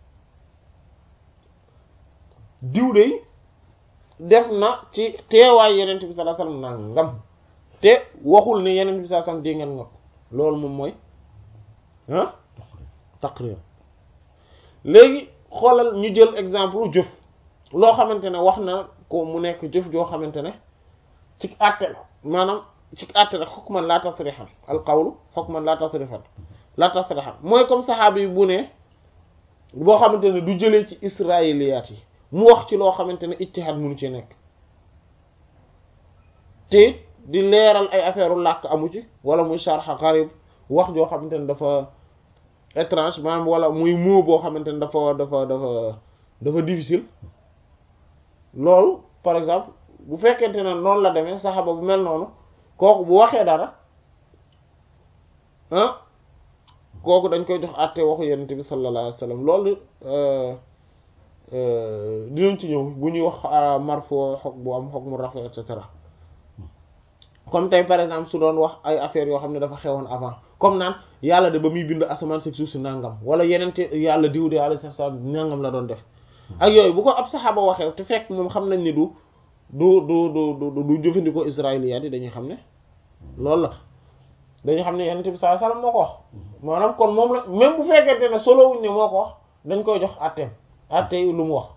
diw de def na ci teewaay yeneen bi sallallahu alayhi wasallam nangam te waxul ne yeneen bi sallallahu alayhi wasallam dégg ngeen nga loolu moom mooy ah taqrir léegi xoolal ñu jël exemple jëf loo xamante ne wax na ko mu nekk jëf joo xamante ne ci àtte la maanaam ci àtte la hukman la tasrixan al qawlu hukman la tasrifan la tasrixan mooy comme saxaabi yi bu ne boo xamante ne du jëlee ci israiliyaat yi mu wax ci loo xamante ne ijtihaad munu ci nekk te di leeral ay affaire làkk amu ci wala muy sharh gharib wax joo xamante ne dafa étrange maanaam wala muy mot boo xamante ne dafa dafa dafa dafa difficile loolu par exemple bu fekkente ne noonu la demee saxaba bu mel noonu kooku bu waxee dara ah kooku dañ koy jox àtte waxu yonent bi sallallahu alayhi wasallam loolu dinañ ci ñëw bu ñuy wax marfo xog bu am xog mu rafa et cetera comme tey par exemple su doon wax ay affaires yoo xam ne dafa xewoon avant comme naan yàlla de ba muy bind asamaan si suuf si nangam wala yeneen te yàlla diw de yàlla sax nangam la doon def ak yooyu bu ko ab saxaaba waxee te fekk moom xam nañ ni du du du du du du jëfandikoo israéliyaat yi dañuy xam ne loolu la dañuy xam ne yenente bi sallallahu alayhi wasallam moo ko wax maanaam kon moom la même bu fekkente ne solo wuñ ne moo ko wax dañ koy jox atteem atte yi lu mu wax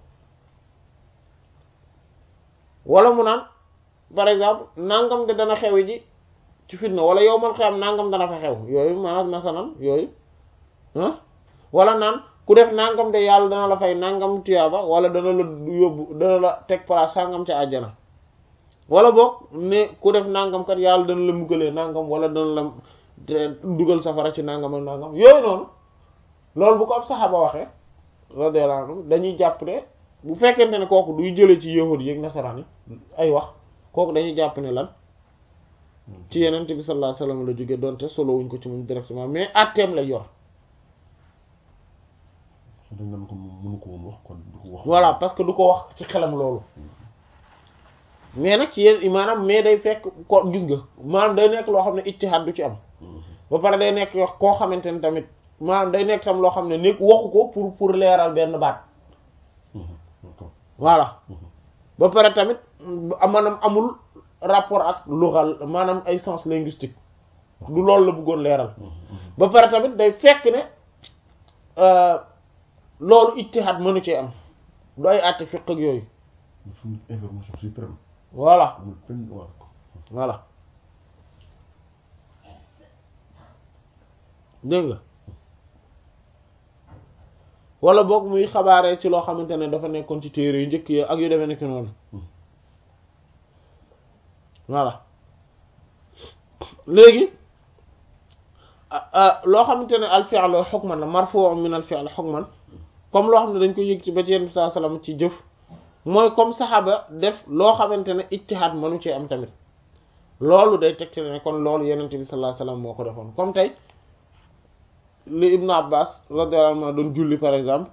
wala mu naan par exemple nangam de dana xewi ji ci fitna wala yow man xam nangam dana fa xew yooyu maanaam masalan yooyu ah wala naan ku def nangam de yàlla dana la fay nangam tuyaaba wala dana la yóbbu dana la teg place sangam ca àjjana wala boog ne ku def nangam kat yàlla dana la muggalee nangam wala dana la dugal safara ci nangam ak nangam yooyu noonu loolu bu ko ab saxaaba waxee radiyallahu anhu dañuy jàpp ne bu fekkente ne kooku duy jëlee ci yahudi yi ak nasaraan yi ay wax kooku dañuy jàpp ne lan ci yenente bi sallallahu alayhi wasallam la jóge doonte solo wuñ ko ci moom directement mais atteem lay yor voilà parce que du ko wax ci xelam loolu mais nag ci yéen maanaam mais day fekk ko gis nga maanaam day nekk loo xam ne ijtihaad du ci am ba pare day nekk wax koo xamante ne tamit maanaam day nekk tam loo xam ne nekk waxu ko pour pour leeral benn baat voilà ba pare tamit maanaam amul rapport ak lugal maanaam ay sens linguistique du loolu la bëggoon leeral ba pare tamit day fekk ne loolu ijtihaad mënu cee am du ay àtte fiq ak yooyu information suprême voilà amul benn waa voilà dégg nga wala boog muy xabaaree ci loo xamante ne dafa nekkoon ci téere yu njëkk yi ak yu demee nekk noonu voilà léegi loo xamante ne al fi'lu hukman la marfu' min al fi'l hukman comme loo xam ne dañ ko yëg ci ba ci yenn saa salaam ci jëf mooy comme saxaaba def loo xamante ne ijtihaad mënu cee am tamit loolu day tegte ne kon loolu yenent bi sallallahu alayhi wasallam moo ko defoon comme tey li Ibnu Abbas radiyallahu anhu doon julli par exemple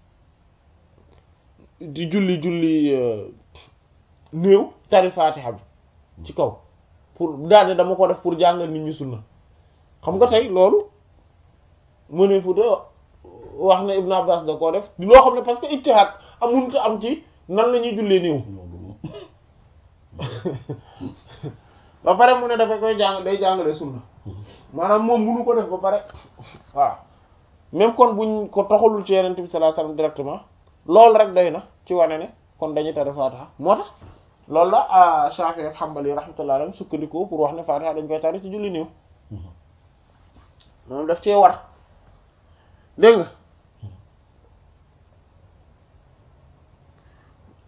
di julli julli néew tari Faatiha bi ci kaw pour daal dama ko def pour jàngal nit ñi sunna xam nga tey loolu mu ne fu de wax ne Ibnu Abbas da koo def loo xam ne parce que ijtihaad amunut am ci nan la ñuy jullee néew ba pare mu ne dafa koy jàng day jàngale sunna maanaam moom munu ko def ba pare waaw même kon buñ ko toxalul ci yenente bi sallallahu alayhi wasallam directement loolu rek doy na ci wane ne kon dañuy tari Fatiha moo tax loolu la Shafi'i ak Hanbali rahmatullahi alayhim sukkandikoo pour wax ne Fatiha dañ koy tari ci julli néew moom daf cee war dégg nga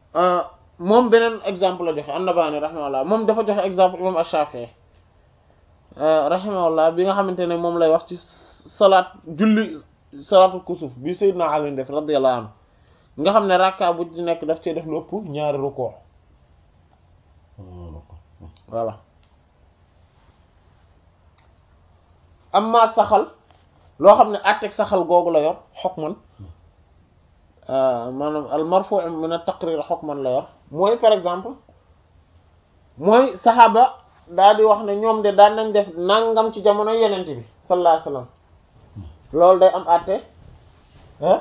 moom beneen exemple la joxe an-Nabaani rahimahullah moom dafa joxe exemple imam Ash-Shafi'i rahimahullah bi nga xamante ne moom lay wax ci salaat julli salaatul kusuf bi Seydina Ali def radiyallahu anhu nga xam ne rakka bu ci nekk daf cee def lu ëpp ñaari rukkoo voilà amma saxal loo xam ne àtteeg saxal googu la yor hukman maanaam al marfu' min at taqrir hukman la yor mooy par exemple mooy saxaaba daal di wax ne ñoom de daan nañ def nangam ci jamono yenente bi sallallahu alayhi wasallam loolu day am àtte ah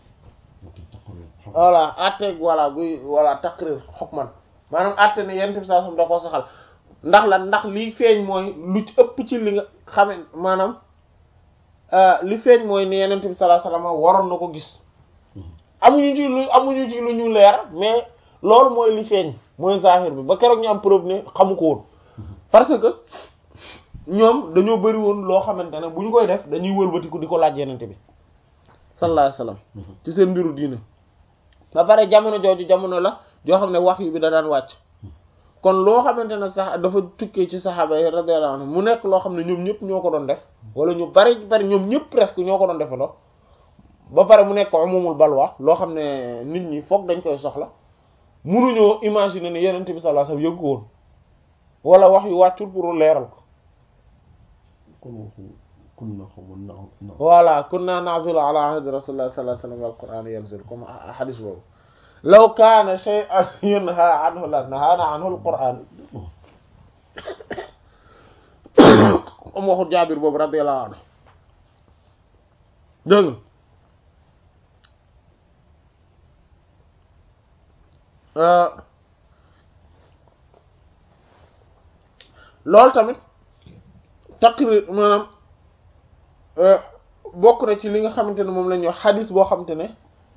voilà àtte voilà buy voilà taqrir hukman maanaam àtte ne yenente bi sallallahu alayhi wasallam da koo saxal ndax la ndax li feeñ mooy lu ci ëpp ci li nga xame maanaam li feeñ mooy ne yenente bi sallallahu alayhi wasallam waroon na ko gis amuñu ci lu amuñu ci lu ñu leer mais loolu mooy li feeñ mooy zahir bi ba keroog ñu am preuve ne xamu ko woon parce que ñoom dañoo bëri woon loo xamante ne bu ñu koy def dañuy wëlbatiku di ko laaj yenente bi sallallahu alayhi wasallam ci seen mbiru diine ba pare jamono jooju jamono la joo xam ne wax yu bi da daan wàcc kon loo xamante ne sax dafa tukkee ci saxaaba yi radiyallahu anhu mu nekk loo xam ne ñoom ñëpp ñoo ko doon def wala ñu bari bari ñoom ñëpp presque ñoo ko doon defandoo ba pare mu nekk umumul balwa loo xam ne nit ñi foog dañ koy soxla munuñoo imaginer ne yenent bi sallallahu alayhi wasallam yëggu woon wala wax yu wàccul pour leeral ko kunna xawma na voilà kunna na'zulu ala ahdi rasulillah sallallahu alayhi wasallam wal qur'an yanzil comme hadis boobu law kaana shay'an yunha anhu la nahana anhu al qur'an am waxu jaabir boobu radiyallahu anhu dégg loolu tamit taqrir maanaam bokk na ci li nga xamante ne moom la ñuy wax xadis boo xamante ne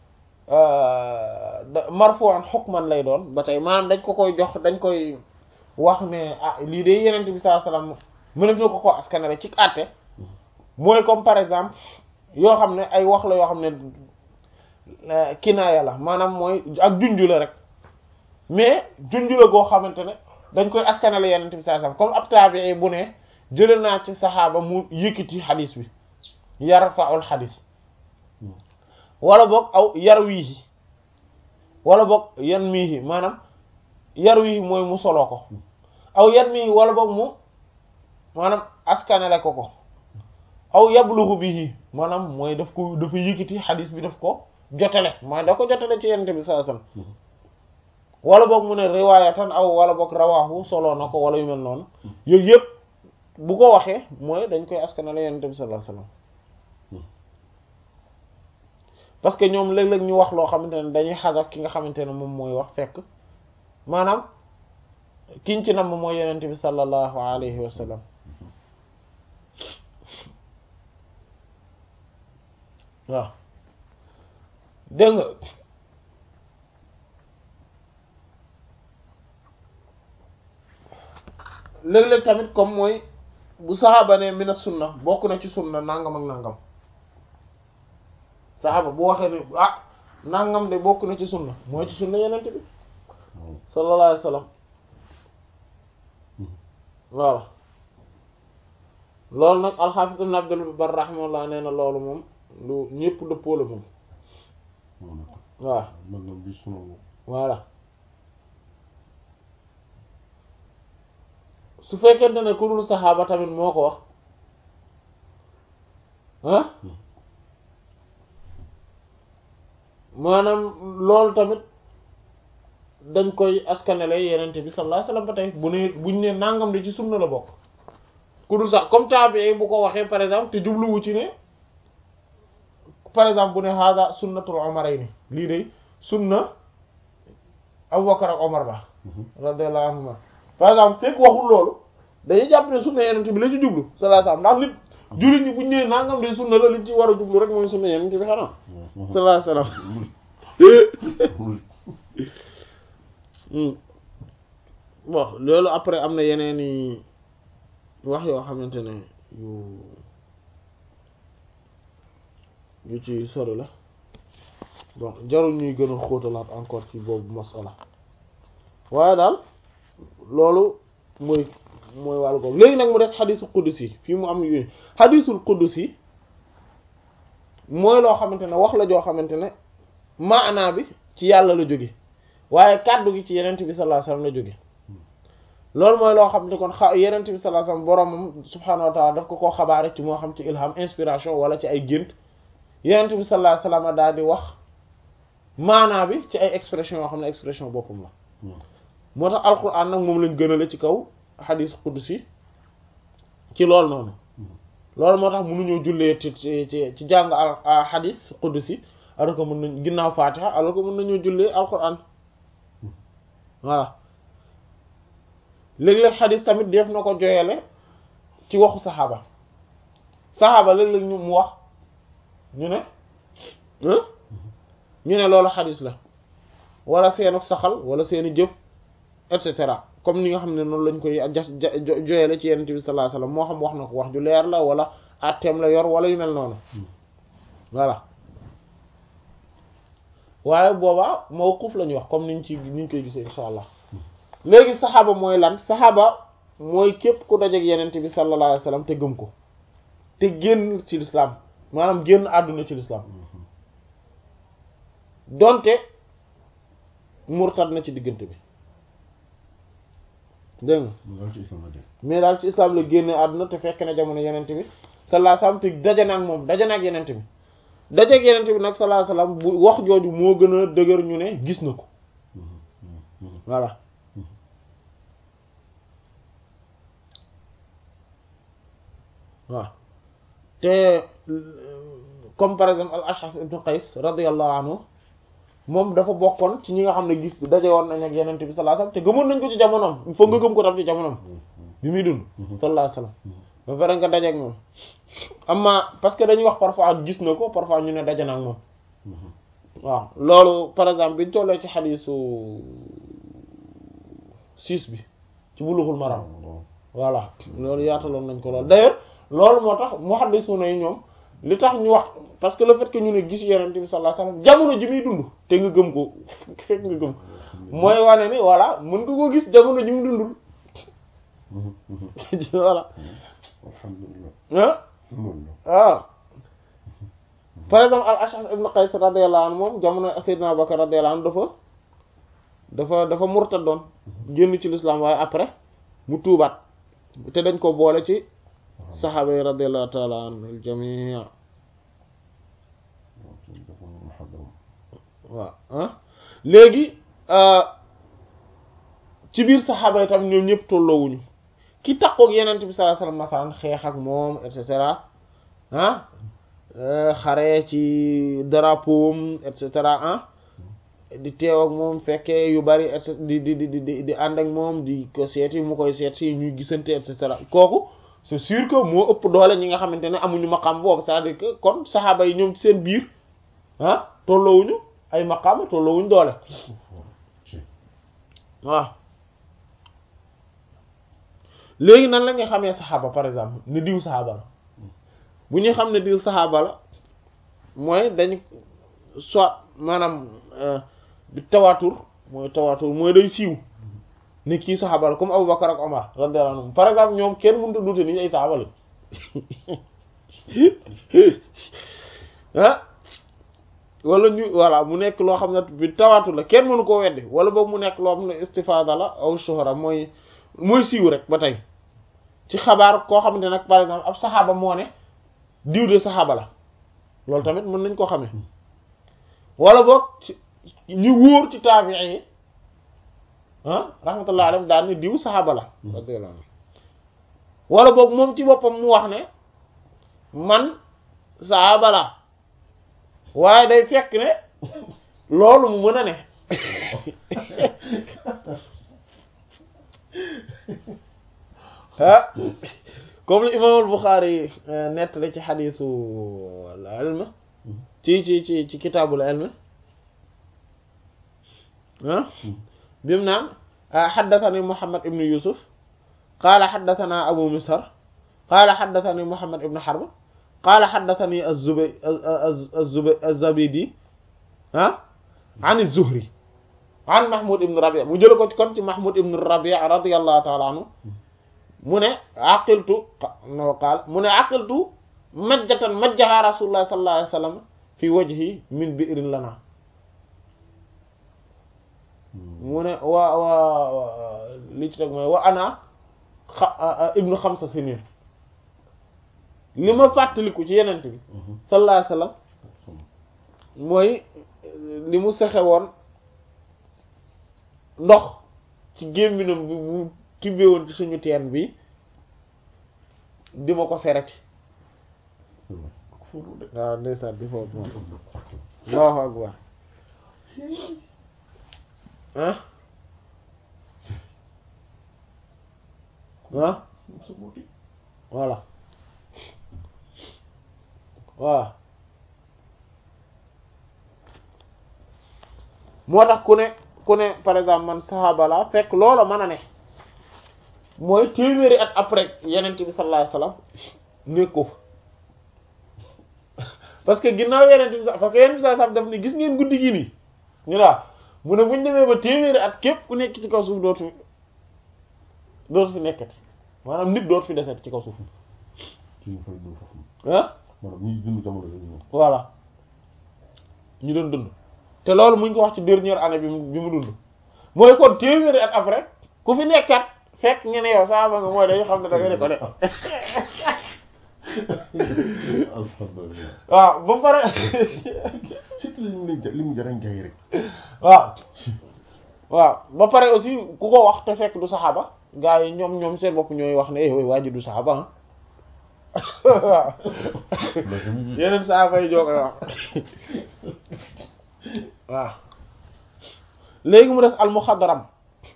marfu'an hukman lay doon ba tey maanaam dañ ko koy jox dañ koy wax ne ah lii de yenente bi sallallahu alayhi wasallam mënef na ko ko askanale ci àtte mooy comme par exemple yoo xam ne ay wax la yoo xam ne kinaaya la maanaam mooy ak junju la rek mais junju la goo xamante ne dañ koy askanale yenente bi sallallahu alayhi wasallam comme ab tabi'i bu ne jëlee naa ci saxaaba mu yëkkati xadis bi yarfa'ul xadis wala boog aw yar wiihi wala boog yan miihi maanaam yar wiihi mooy mu soloo ko aw yan miihi wala boog mu maanaam askanale ko ko aw yabluhu bihi maanaam mooy daf ko dafa yëkkati xadis bi daf ko jotale mooy da ko jotale ci yenente bi sallallahu alayhi wasallam wala boog mu ne riwaayatan aw wala boog rawaahu soloo na ko wala yu mel noonu yooyu yëpp bu ko waxee mooy dañ koy askanale yenente bi sallallahu alayhi wasallam parce que ñoom léeg-léeg ñu wax loo xamante ne dañuy xasaf ki nga xamante ne moom mooy wax fekk maanaam kiñ ci nam mooy yenente bi sallallahu alayhi wa sallam waaw dégg nga léeg-léeg tamit comme mooy bu saxaaba ne mina sunna bokk na ci sunna nangam ak nangam saxaaba bu waxee ne ah nangam de bokk na ci sunna mooy ci sunna yenente bi sallallahu alayhi wasallam voilà loolu nag alxaafis ibn abdul bar rahimahullah nee na loolu moom lu ñëpp dëppoo la moom waaw nangam bi sunu voilà su fekkente ne ku dul saxaaba tamit moo ko wax ah maanaam loolu tamit dañ koy askanele yenente bi sallallahu alayhi wasallam ba tey bu ne buñ ne nangam de ci sunna la bokk ku dul sax comme tabi'i bu ko waxee par exemple te jubluwu ci ne par exemple bu ne hada sunnatul umarayni lii de sunna Abu Bakar ak Omar la radiyallahu anhuma par exemple fekk waxul loolu dañuy jàpp ne sunna yenente bi la ci jublu sallallahu alayhi wasallam ndax nit jullit ñi buñ nee nangam de sunna la liñ ci war a jublu rek mooy sunna yenente bi xanaa sallallahu alayhi wasallam bon loolu après am na yeneen i wax yoo xamante ne yu yu ci sori la bon jarul ñuy gën a xóotalaat encore ci boobu masala waaye daal loolu mooy mooy wàllu boobu léegi nag mu des xadisul qudus yi fii mu am yu xadisul qudus yi mooy loo xamante ne wax la joo xamante ne maanaa bi ci yàlla la jóge waaye kàddu gi ci yenent bi sallallahu alayhi wasallam la jóge loolu mooy loo xam ne kon xa yenent bi sallallahu alayhi wasallam boromam subhaanahu wa ta'ala daf ko koo xabaare ci moo xam ci ilham inspiration wala ci ay gént yenent bi sallallahu alayhi wasallam daal di wax maanaa bi ci ay expression yoo xam ne expression boppam la moo tax alquran nag moom lañ gënale ci kaw xadis qudsi ci loolu noonu loolu moo tax mënuñoo jullee ci ci ci jàng al xadis qudsi alors que mën nañ ginnaaw fatiha alors que mën nañoo jullee alquran voilà léeg-léeg xadis tamit def na ko joyele ci waxu saxaaba saxaaba léeg-léeg ñu mu wax ñu ne ñu ne loolu xadis la wala seenu saxal wala seeni jëf et cetera comme ni nga xam ne noonu lañ koy jas joyele ci yenent bi sallallahu alayhi wasallam moo xam wax na ko wax ju leer la wala atteem la yor wala yu mel noonu voilà waaye boobaa mawquf la ñuy wax comme niñ ci niñ koy gisee insha allah léegi saxaaba mooy lan saxaaba mooy képp ku dajeek yenent bi sallallahu alayhi wasallam te gëm ko te génn ci l'islam maanaam génn àdduna ci l'islam donte murtad na ci diggante bi dégg nga mais daal ci islam la génne àdduna te fekk na jamono yenent bi sallallahu alayhi wasallam te daje na ak moom daje na ak yenent bi daje ak yenent bi nag sallallahu alayhi wasallam bu wax jooju moo gën a dëgër ñu ne gis na ko voilà waaw te comme par exemple al Ash'ath ibn Qays radiyallahu anhu moom dafa bokkoon ci ñi nga xam ne gis daje woon nañ ak yenent bi sallallahu alayhi wasallam te gëmoon nañ ko ci jamonoom il faut nga gëm ko tam ci jamonoom bi muy dund sallallahu alayhi wasallam ba pare nga daje ak moom amma parce que dañuy wax parfois gis na ko parfois ñu ne daje na ak moom waaw loolu par exemple biñ tollee ci xadiisu six bi ci bulughul maram voilà loolu yaataloon nañ ko loolu d'ailleurs loolu moo tax muhaddisuna yi ñoom li tax ñu wax parce que le fait que ñu ne gis yonent bi sallallahu alayhi wasallam jamono ji muy dund te nga gëm ko fekk nga gëm mooy wane ni voilà mën nga ko gis jamono ji mu dundul voilà alhamdulillah ah par exemple al Ash'ath ibn Qays radiyallahu anhu moom jamono Sayyidina Abu Bakr radiyallahu anhu dafa dafa dafa murtadoon génn ci l'islam waaye après mu tuubaat te dañ ko boole ci saxaaba yi radiyallahu ta'ala anhum jamii waaw ah léegi ci biir saxaaba yi tam ñoom ñëpp tolloowuñu ki takkook yenent bi sallallahu alayhi wasallam masalan xeex ak moom et cetera ah xare ci drapeau am et cetera ah di teew ak moom fekkee yu bari et cetera di di di di di ànd ak moom di ko seeti mu koy seet si ñuy gisante et cetera kooku c'est sûr que moo ëpp doole ñi nga xamante ne amuñu maqaam boobu c'est-à-dire que kon saxaaba yi ñoom ci seen biir ah tolloowuñu ay maqaam tolloowuñu doole waaw léegi nan la nga xamee saxaaba par exemple ne diw saxaaba la bu ñuy xam ne diw saxaaba la mooy dañ soit maanaam bi tawaatur mooy tawaatur mooy day siiw ni kii saxaaba la comme Abu Bakar ak Omar radiyallahu anhum par exemple ñoom kenn mënut a dute ni ay saxaaba la ah wala ñu voilà mu nekk loo xam ne bi tawaatur la kenn mënu koo weddi wala boobu mu nekk loo xam ne istifaada la aw shuhra mooy mooy siiw rek ba tey ci xabaar koo xamante nag par exemple ab saxaaba moo ne diw de saxaaba la loolu tamit mën nañ ko xamee wala boog ñu wóor ci taabi'i yi ah rahmatullah alayhi daal ne diw saxaaba la radiyallahu anhu wala boog moom ci boppam mu wax ne man saxaaba la waaye day fekk ne loolu mu mën a ne ah comme li imaam al-Bukhari nettali ci xadiisu al-ilm ci ci ci ci kitaabul ilm ah bi mu naan xaddatani Muhammad ibn Yusuf qaala xaddatana Abu Mishar qaala xaddatani Muhammad ibn Harb qaala xaddatani az-Zubay az-Zubay az-Zabidi ah an az-Zuhri an Mahmoud ibn Rabi' mu jële ko ci kon ci Mahmoud ibn Rabi' radiyallahu ta'ala anhu mu ne aqiltu no qaal mu ne aqiltu majjatan majjaha rasulullah sallallahu alayhi wasallam fi wajhi min bi'rin lana mu ne waa waa li ci teg mooy wa ana xa ibnu xamsa sinin li ma fàttaliku ci yenent bi sallallahu alayhi wasallam mooy li mu sexe woon ndox ci gémminam bi bu tibbee woon ci suñu teen bi di ma ko sereti waaw ndeysaan di foofu moom Allahu akbar ah ah voilà voilà moo tax ku ne ku ne par exemple man saxaaba la fekk loola mën a ne mooy téeméeri at après yenent bi sallallahu alayhi wasallam nekku fa parce que ginnaaw yenent bi sax parce que yenent bi sallallahu alayhi wasallam daf ni gis ngeen guddi gi nii ñu laa mu ne buñ demee ba téeméeri at képp ku nekk ci kaw suuf dootu dootu fi nekkati maanaam nit dootu fi deset ci kaw suuf ah maanaam ñi dund jamono yooyu moom. voilà ñu doon dund te loolu mu ngi ko wax ci dernière année bi mu bi mu dund mooy kon téeméeri at après ku fi nekkat fekk ngeen yow saaba nga mooy dañu xam ne da nga ne ko de alhamdulilah. waaw ba pare surtout li mu leen li mu jarañ jaay rek. waaw waaw ba pare aussi ku ko wax te fekk du saxaaba gaa yi ñoom ñoom seen bopp ñooy wax ne eh waa ji du saxaaba ah waaw yeneen saxaaba yi joo koy wax waaw léegi mu des almuxadaram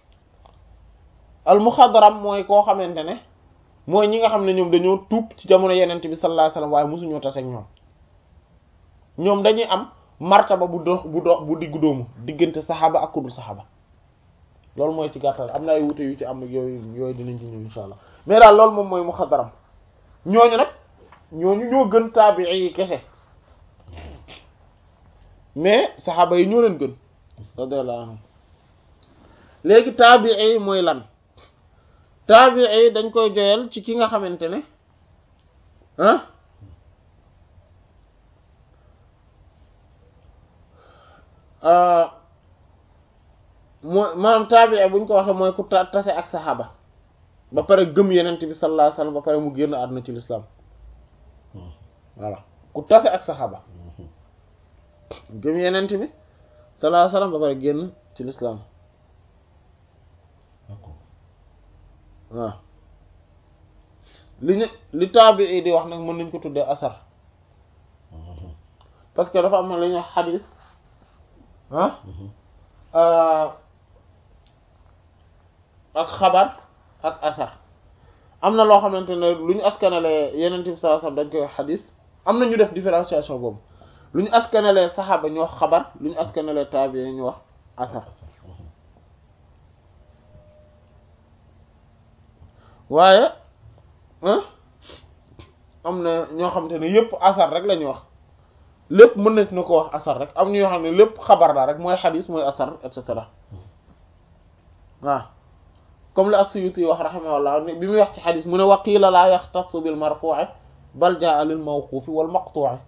almuxadaram mooy koo xamante ne mooy ñi nga xam ne ñoom dañoo tuub ci jamono yenent bi sallallahu alayhi wasallam waaye mosuñoo tase ak ñoom ñoom dañuy am martaba bu dox bu dox bu diggu doomu diggante saxaaba ak kudul saxaaba loolu mooy ci gàttal am na ay wute yu ci am ak yooyu yooyu dinañ ci ñëw insha allah mais daal loolu moom mooy muxadaram ñooñu nag ñooñu ñoo gën taabii yi kese mais saxaaba yi ñoo leen gën radiyallahu anhum léegi taabii yi mooy lan taabii yi dañ koy joyal ci ki nga xamante ne ah mooy maanaam taabii buñ ko waxee mooy ku ta tase ak saxaaba ba pare gëm yenent bi sallallahu alayhi wasallam ba pare mu génn àdduna ci l'islam voilà ku tase ak saxaaba gëm yenent bi sallallahu alayhi wasallam ba pare génn ci l'islam waaw li ñu li taabii di wax nag mën nañ ko tuddee asar parce que dafa am li ñuy xadis ah ak xabar ak asar am na loo xamante ne lu ñu askanalee yeneen bi sallallahu alayhi wasallam dañ koy wax xadis am na ñu def différenciation boobu lu ñu askanalee saxaaba ñu wax xabar lu ñu askanalee taabii ñu wax asar waaye am na ñoo xamante ne yépp asar rek la ñuy wax lépp mën na na ko wax asar rek am ñoo xam ne lépp xabar la rek mooy xadis mooy asar et cetera waaw comme la as-Suyuti wax rahimahullah bi muy wax ci xadis mu ne wa qiila laa yaxtassu bil marfu'i bal jaa lil mawqufi wal maqtu'i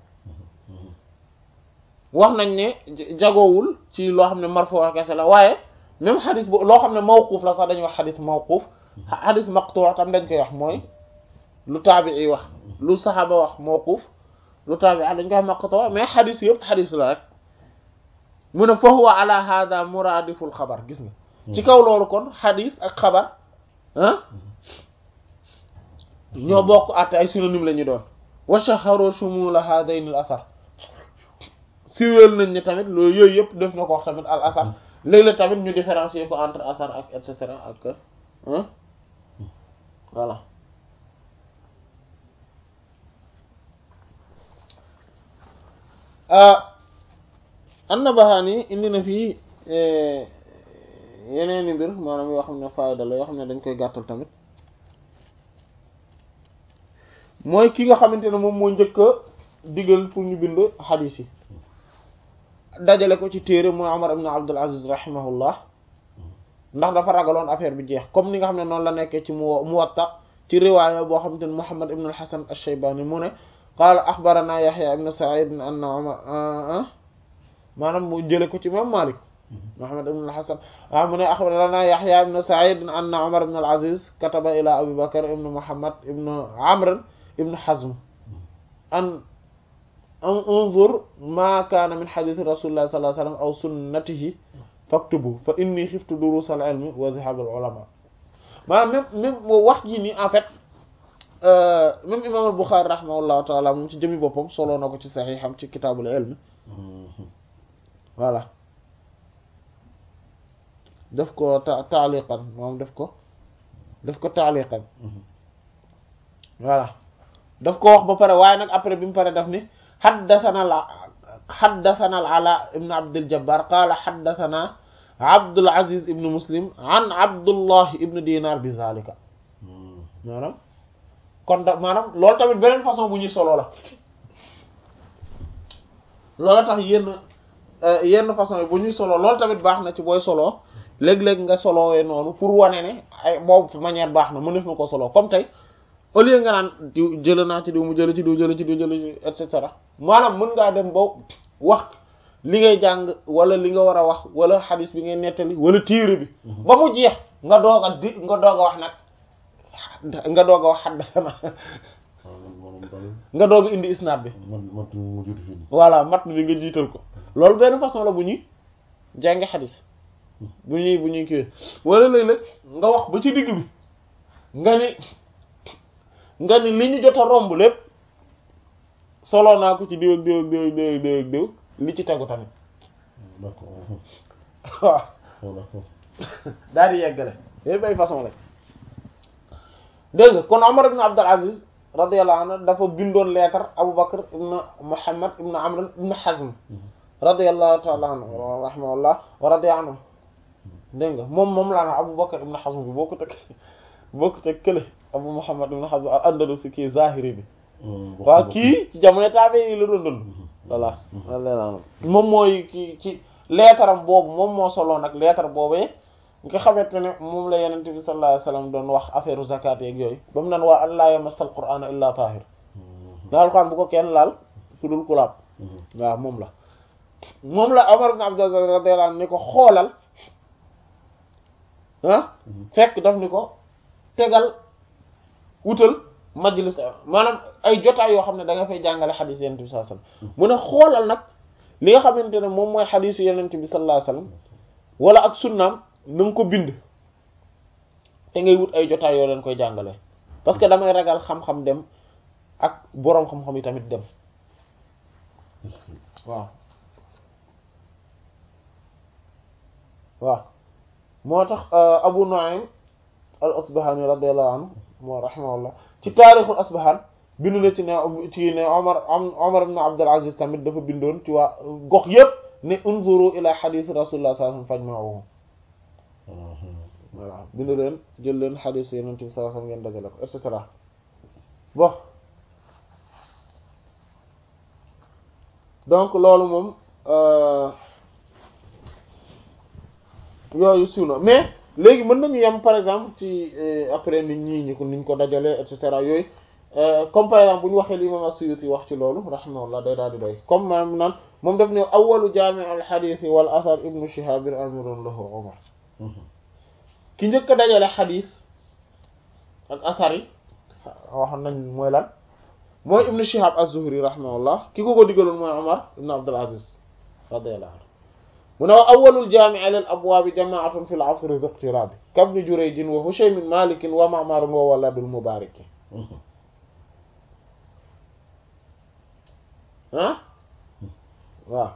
wax nañ ne jagoowul ci loo xam ne marfu' kese la waaye même xadis bo loo xam ne mawquf la sax dañuy wax xadis mawquf xadis maqtu' tam dañ koy wax mooy lu taabi'i wax lu saxaaba wax mawquf lu taabi dañ koy maqtu mais xadis yëpp xadis la rek mu ne fa huwa ala hada muradiful xabar gis nga ci kaw loolu kon xadis ak xabar ah ñoo bokk àtte ay synonyme la ñu doon wa shaharu shumula hadayn al asar siwéel nañ ni tamit loolu yooyu yëpp def na ko wax tamit al asar léeg-léeg tamit ñu différencier ko entre asar ak et cetera ak voilà an-Nabahani indi na fii yeneeni mbir maanaam yoo xam ne fayda la yoo xam ne dañ koy gàttal tamit mooy ki nga xamante ne moom moo njëkk a digal pour ñu bind xadiis yi dajale ko ci téere mooy Omar ibn Abdul Aziz rahimahullah ndax dafa ragaloon affaire bi jeex comme ni nga xam ne noonu la nekkee ci mu Muwatta ci riwaaya boo xam te ne Muhammad ibn al-Hasan ash-Shaybani mu ne qaala axbarana Yahya ibn Sa'id anna Umar maanaam mu jële ko ci imam Malik Muhammad ibn al-Hasan ah mu ne axbarana Yahya ibn Sa'id anna Umar ibn al-Aziz kataba ila Abi Bakr ibn Muhammad ibn Amr ibn Hazm an an unzur ma kaana min hadithi rasulillahi sallallahu alayhi wa sallam aw sunnatihi faktubu fa inni xiftu durus al ilmi wa zihab al ulama maanaam même même wax ji nii en fait même imam al Bukhari rahimahullahu taala moom ci jëmi boppam soloo na ko ci saxiixam ci kitaabul ilmi voilà def ko ta taaliqan moom def ko def ko taaliqan voilà daf ko wax ba pare waaye nag après bi mu pare daf ni xaddasana la xaddasana al ala ibn abdul jabbar qaala xaddasana abdul aziz ibn muslim an abdullah ibn dinar bi zalika maanaam kon da maanaam loolu tamit beneen façon bu ñuy solo la loolu tax yenn yenn façon yi bu ñuy solo loolu tamit baax na ci booy solo léeg-léeg nga solowee noonu pour wane ne ay boobu manière baax na mënef na ko solo comme tey au lieu nga naan diw jële naa ci diw mu jële ci diw jële ci diw jële ci et cetera maanaam mën ngaa dem ba wax li ngay jàng wala li nga war a wax wala xadis bi ngay nettali wala téere bi ba mu jeex nga doog a di nga doog a wax nag nga doog a wax xaddasana nga doog a indi isnaad bi voilà mat bi nga jiital ko loolu benn façon la bu ñuy jàngi xadis bu ñuy bu ñuy kiiwee wala léeg-léeg nga wax ba ci digg bi nga ni nga ni li ñu jot a romb lépp solo naa ko ci diw ak diw ak diw ak diw ak diw ak diw li ci tegu tamit waaw daal di yeggale yooyu bay façon la dégg nga kon Omar ibn Abdul Aziz radiyallahu anhu dafa bindoon leetar Abu Bakr ibn Muhammad ibn Amr ibn Hazm radiyallahu ta'ala anhu rahimahullah wa radiya anhu dégg nga moom moom laa na Abu Bakr ibn Hazm bi boo ko teg boo ko teg kële Abu Muhammad ibn Hazm al-Andalusi kii Zahiri bi waaw kii ci jamono taabe yi la doon dund voilà moom mooy ki ci leetaram boobu moom moo solo nag leetar boobee nga xamante ne moom la yenent bi sallallahu alayhi wasallam doon wax affaire zakat yeeg yooyu ba mu naan waa allaa yamassal qur'ana illa tahir daal Alxuraan bu ko kenn laal ku dul ku laab waaw moom la moom la Umar ibn Abdul Aziz radiyallahu anhu ni ko xoolal ah fekk daf ni ko tegal wutal majlis maanaam ay jotaay yoo xam ne da nga fay jàngale xadiis yenent bi sallallahu alayhi wasallam mu ne xoolal nag li nga xamante ne moom mooy xadiisu yenent bi sallallahu alayhi wasallam wala ak sunnaam na nga ko bind te ngay wut ay jotaay yoo leen koy jàngale parce que damay ragal xam-xam dem ak boroom xam-xam yi tamit dem waaw waaw moo tax Abu Nu'aym al-Asbahani radiyallahu anhu moo rahimahullah ci taarixul Asbahan bind na ci ne ci ne Omar Omar ibn Abdul Aziz tamit dafa bindoon ci waa gox yépp ne unzuru ila hadith rasulullah sallallahu alayhi wasallam fajma'uhu voilà bind leen jël leen hadith yeneen bi sallallahu alayhi wasallam ngeen dajale ko et cetera bon donc loolu moom yooyu siiw na mais léegi mën nañu yem par exemple ci après nit ñi ñi ko niñ ko dajalee et cetera yooyu comme par exemple bu ñu waxee li imam as-Suyuti wax ci loolu rahimahullah day daal di doy comme maanaam naan moom daf ne awwalu jaami' al-hadith wal athar ibnu Shihab amirun lahu Umar ki njëkk a dajale xadiis ak asar yi waxoon nañ mooy lan mooy ibnu Shihab az-Zuhri rahimahullah ki ko ko diggaloon mooy Umar ibnu Abdul Aziz radiyallahu anhu mu ne wa awwalul jaami' lil abwaab jamaa'atun fil asri iqtiraab kabni Jurayj wa Hushaym Maalik wa Ma'mar wa waladul Mubaarak ah waaw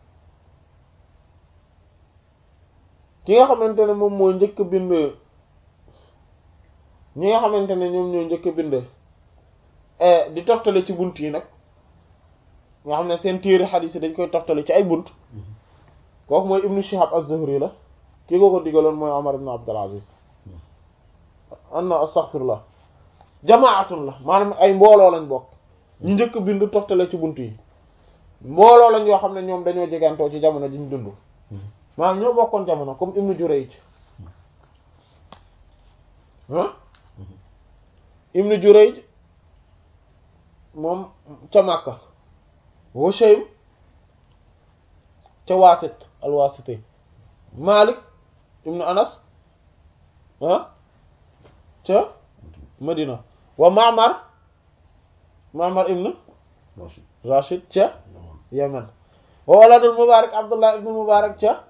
ki nga xamante ne moom moo njëkk bind ñi nga xamante ne ñoom ñoo njëkk bind di toftale ci bunt yi nag nga xam ne seen téere xadiis yi dañ koy toftale ci ay bunt kooku mooy ibnu Shihab az-Zuhri la ki ko ko digaloon mooy Umar ibn Abdul Aziz anna astaghfirullah jamaatun la maanaam ay mbooloo lañ bokk ñu njëkk bind toftale ci bunt yi mbooloo lañ yoo xam ne ñoom dañoo jegantoo ci jamono ji ñu dund maanaam ñoo bokkoon jamono comme Ibnu Jurayj ah Ibnu Jurayj moom ca Makka Hushaym ca Waasit al-Waasiti Malik ibnu Anas ah ca Madina wa Ma'mar Ma'mar ibnu Rashid Rashid ca Yaman Yemen wa waladul Mubarak Abdullah ibnu Mubarak ca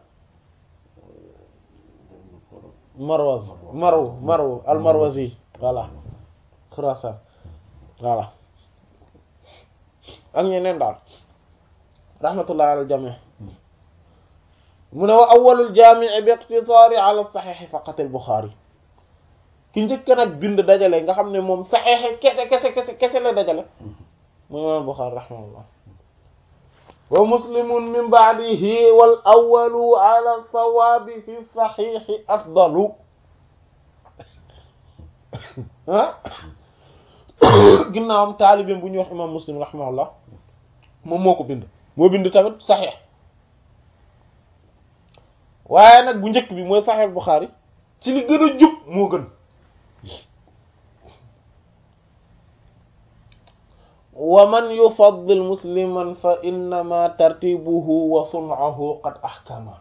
Marwaz Marw Marw al-Marwazi voilà Khurasan voilà ak ñeneen daal rahmatullah ala al-jami' mu ne wa awwalul jaami' bi iqtisaari ala saxiix faqat al-Bukhari ki njëkk nag bind dajale nga xam ne moom saxiix kese kese kese kese la dajale mooy imaam Bukhari rahimahullah wa muslimun min ba'dihi wal awwalu ala sawaabi fi saxiixi afdalu ah ginnaawam taalibeem bu ñuy wax imaam muslim rahimahullah moom moo ko bind moo bind tamit saxiix waaye nag bu njëkk bi mooy saxiix Bukhari ci li gën a jub moo gën wa man yufaddil musliman fa innama tartibuhu wa sun'uhu qad ahkama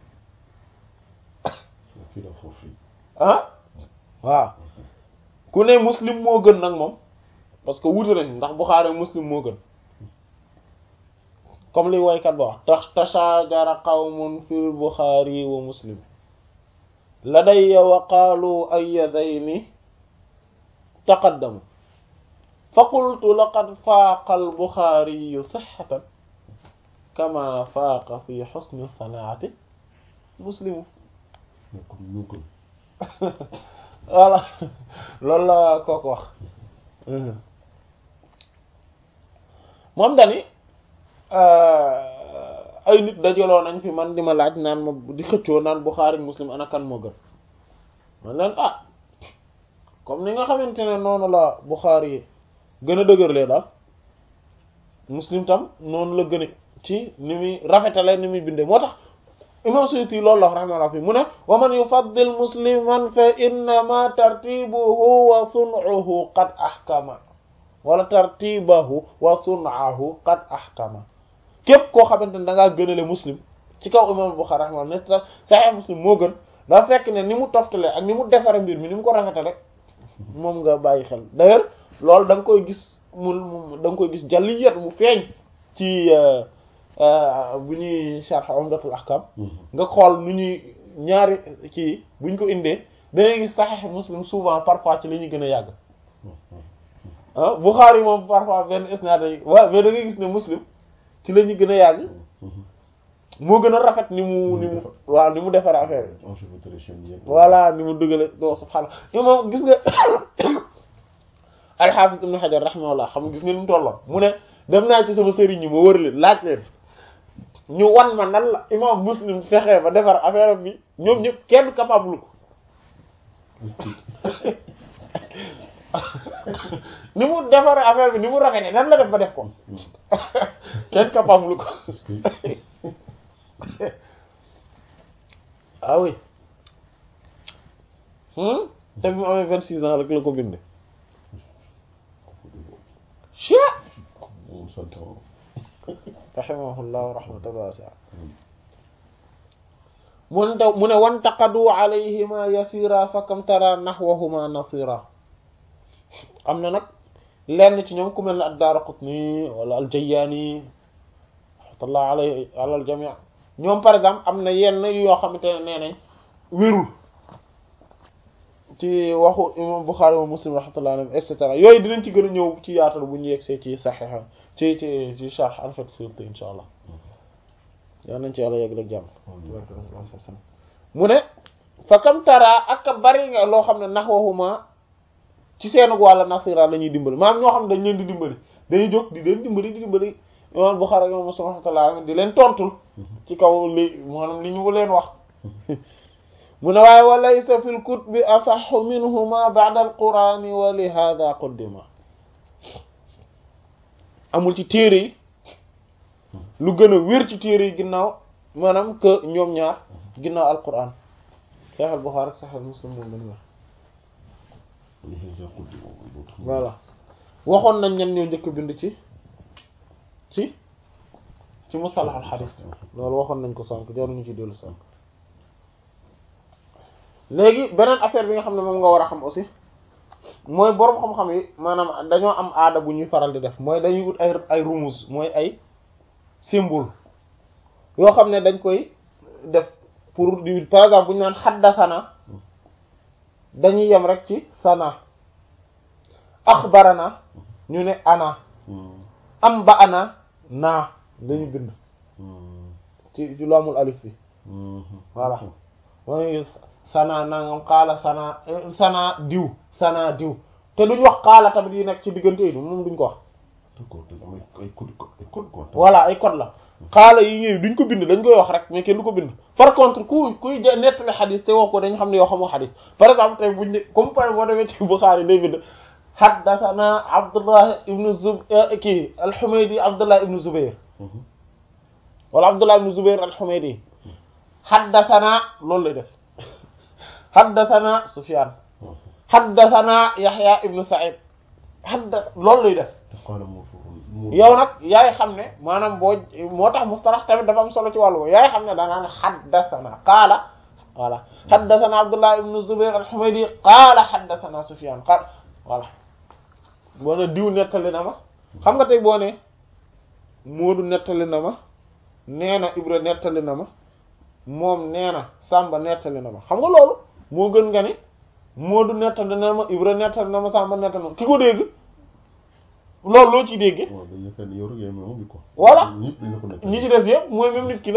fii la foofu ah waaw ku ne muslim moo gën nag moom parce que wuute nañ ndax Bukhari muslim moo gën comme li woykat ba wax tax tashajara qawmun fil Bukhari wa muslim ladayya wa qaalu ayyadayni taqaddamu fa qultu laqad faaqa al Bukhari sihhatan kama faaqa fi husni sanaati muslimu nekk ñoo gën voilà loolu la kooku wax moom dani ay nit dajaloo nañ fi man di ma laaj naan ma di xëccoo naan Bukhari Muslim ana kan moo gën man leen ah comme ni nga xamante ne noonu la Bukhari yi gën a dëgërlee daal Muslim tam noonu la gën a ci ni muy rafetale ni muy bindee moo tax imam Suyuti loolu la wax rahimahullah fi mu ne wa man yufaddil musliman fa innama tartibuhu wa sun'uhu qad ahkama wala tartibahu wa sun'ahu qad ahkama képp koo xamante ne da ngaa gënale muslim ci kaw imam Bukhari rahimahullah ne Sahih Muslim moo gën dafa fekk ne ni mu toftale ak ni mu defare mbir mi ni mu ko rafetale moom nga bàyyi xel d'ailleurs loolu da nga koy gis mu da nga koy gis jalliyat mu feeñ ci bu ñuy sharh Umdatul Ahkam nga xool nu ñuy ñaari ci buñ ko indee dangay gis Sahih Muslim souvent parfois ci la ñuy gën a yàgg ah Bukhari moom parfois benn isnaad yi waaw mais da ngay gis ne Muslim ci la ñuy gën a yàgg moo gën a rafet ni mu ni mu waaw ni mu defar affaire bi voilà ni mu dugale do subhaanallah yow moom gis nga al-Hafiz Ibn Hajar rahimahullah xam nga gis nga ni mu tolloon mu ne dem naa ci sama sëriñ ñi ma wër leen laaj leen ñu wan ma nan la imam Muslim fexee ba defar affaire bi ñoom ñëpp kenn capable ko ni mu defar affaire bi ni mu rafetee nan la def ba def ko kenn capable ko ah oui te bi mu amee vingt six ans rek la ko binde chia rahimahullahu rahmatan wasi'a mun taw mu ne wantaqadu alayhima yasira fa kam tara nahwahuma nasira am na nag lenn ci ñoom ku mel ne ad-Daraqutni wala al-Jayyani rahmatullah alayhi ala al-jami' ñoom par exemple am na yenn yoo xamante ne nee nañ wérul ci waxu imam Bukhari wa Muslim rahmatullah alayhi et cetera yooyu dinañ ci gën a ñëw ci yaatal bu ñu yegsee ci Sahih ci ci ci Sharh al-Fath Suyuti insha allah yaa nañ ci yàlla yegg ak jàmm mu ne fa kam tara ak bari nga loo xam ne nahwahuma ci seenug wàlla nasira la ñuy dimbali maanaam ñoo xam ne dañ leen di dimbali dañuy jóg di leen dimbali di dimbali imam Bukhari imam Muslim rahmatullah alayhi di leen tontul ci kaw li maanaam li ñu leen wax mu ne waaye wa laysa fil kutubi asahhu minhuma ba'da al-qur'ani wa li hadha quddima amul ci téere yi lu gën a wér ci téere yi ginnaaw maanaam que ñoom ñaar ginnaaw alquran Sahih Bukhari ak Sahih Muslim moom lañu wax voilà waxoon nañ ñen ñoo njëkk bind ci ci ci mustalah al hadith loolu waxoon nañ ko sànk jaruñu ci dellu sànk léegi beneen affaire bi nga xam ne moom nga war a xam aussi mooy boroom xam-xam yi maanaam dañoo am aada bu ñuy faral di def mooy dañuy ut ay ay rumuz mooy ay symbole yoo xam ne dañ koy def pour di par exemple bu ñu naan xaddasana dañuy yem rek ci sana axbarana ñu ne ana am ba ana naa dañu bind ci ci lu amul alif bi voilà mooy sana nangam xaala sana sana diw sana diw te duñ wax xaala tamit yi nekk ci diggante yi moom duñ ko wax d'accord dafa am ay code ay code quoi. voilà ay code la xaala yi ñëw duñ ko bind dañ koy wax rek mais kenn du ko bind par contre ku kuy ja nettali xadis te wax ko dañ xam ne yoo xamoo xadis par exemple tey buñ ne comme par boo demee ci Bukhari day bind haddathana Abdullah ibnu Zub kii al-Humaydi Abdullah ibnu Zubayr wala Abdullah ibnu Zubayr al-Humaydi haddathana loolu lay def haddathana Sufyan haddathana Yahya ibnu Sa'id hadda loolu lay def te xaaral moo foofu. yow nag yaay xam ne maanaam boo moo tax mustalax tamit dafa am solo ci wàllu boobu yaay xam ne danaan xaddasana qaala voilà xaddasana abdullah ibnu zubair alhumaydi qaala xaddasana sufyan qaala voilà boo ne diw nettali na ma xam nga tey boo ne moodu nettali na ma nee na ibra nettali na ma moom nee na sàmba nettali na ma xam nga loolu moo gën nga ne moodu nettali na ma ibra nettali na ma sàmba nettali na ma ki ko dégg loolu loo ciy déggee waaw dañuy yaakaar ni yow rek yaay moom bi quoi. Voilà. ñëpp dañu ko nekk. ñi ci des yëpp mooy même nit ki la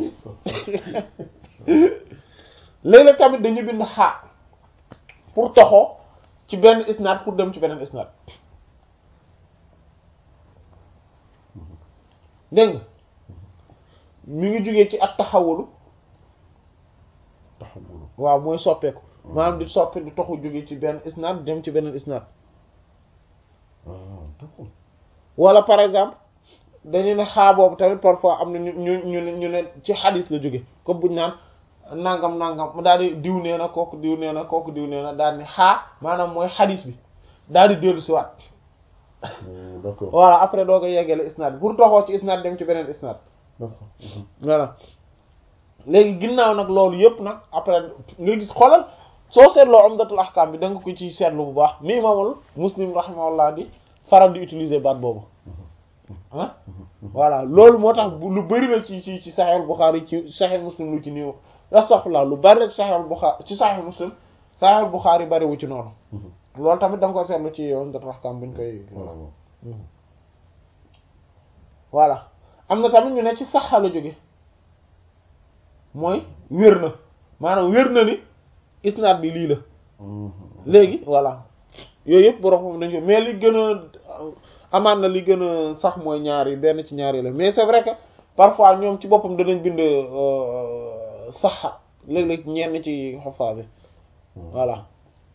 léeg-léeg tamit dañu bind xaa pour toxoo ci benn isnaad pour dem ci beneen isnaad dégg nga mi ngi jógee ci at taxawulu taxawul. waaw mooy soppeeku maanaam di soppe di toxu jógee ci benn isnaad dem ci beneen isnaad ah d'accord. wala par exemple dañu ne xaa boobu tamit parfois am na ñu ñu ñu ne ñu ne ci xadis la jóge comme buñ naan nangam nangam daal di diw nee na kooku diw nee na kooku diw nee na daal di xaa maanaam mooy xadis bi daal di dellu si waat Hmm, d'accord. voilà après doo ko yeggale isnaad pour toxoo ci isnaad dem ci beneen isnaad d'accord. Mhm. voilà léegi ginnaaw nag loolu yëpp nag après nga gis xoolal soo seetloo umdatul ahkam bi da nga ko ci seetlu bu baax ni imaamul muslim rahimahullah di faral di utiliser baat boobu ah voilà loolu moo tax bu- lu bari la ci ci ci Sahih Bukhari ci Sahih Muslim lu ci néew astaghfirullah lu bari la ci Sahih Bukhari ci Sahih Muslim Sahih Bukhari bariwu ci noonu Mhm. loolu tamit da nga koy seetlu ci umdatul ahkam buñ koy voilà waaw. voilà am na tamit ñu ne ci saxa la jóge mooy wér na maanaam wér na ni isnaad bi lii la Mhm. léegi voilà yooyu yëpp borom xam nañ ko mais li gën a amaan na li gën a sax mooy ñaar yi benn ci ñaar yi la mais c'est vrai que parfois ñoom ci boppam danañ bind euh, saxa léeg-léeg ñenn ci xafaas yi voilà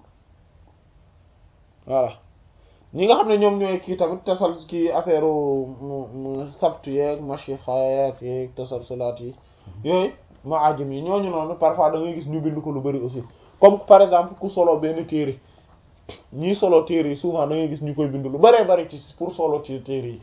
voilà ñi nga xam ne ñoom ñooy kii tamit tasal kii affaire mu mu sabtu yeeg mashixaat yeeg tasalsulaat yi yooyu maajim yi ñooñu noonu parfois da ngay gis ñu bind ko lu bari aussi comme par exemple ku solo benn téere ñii solo téere yi souvent da ngay gis ñu koy bind lu baree bari ci pour solo ci téere yi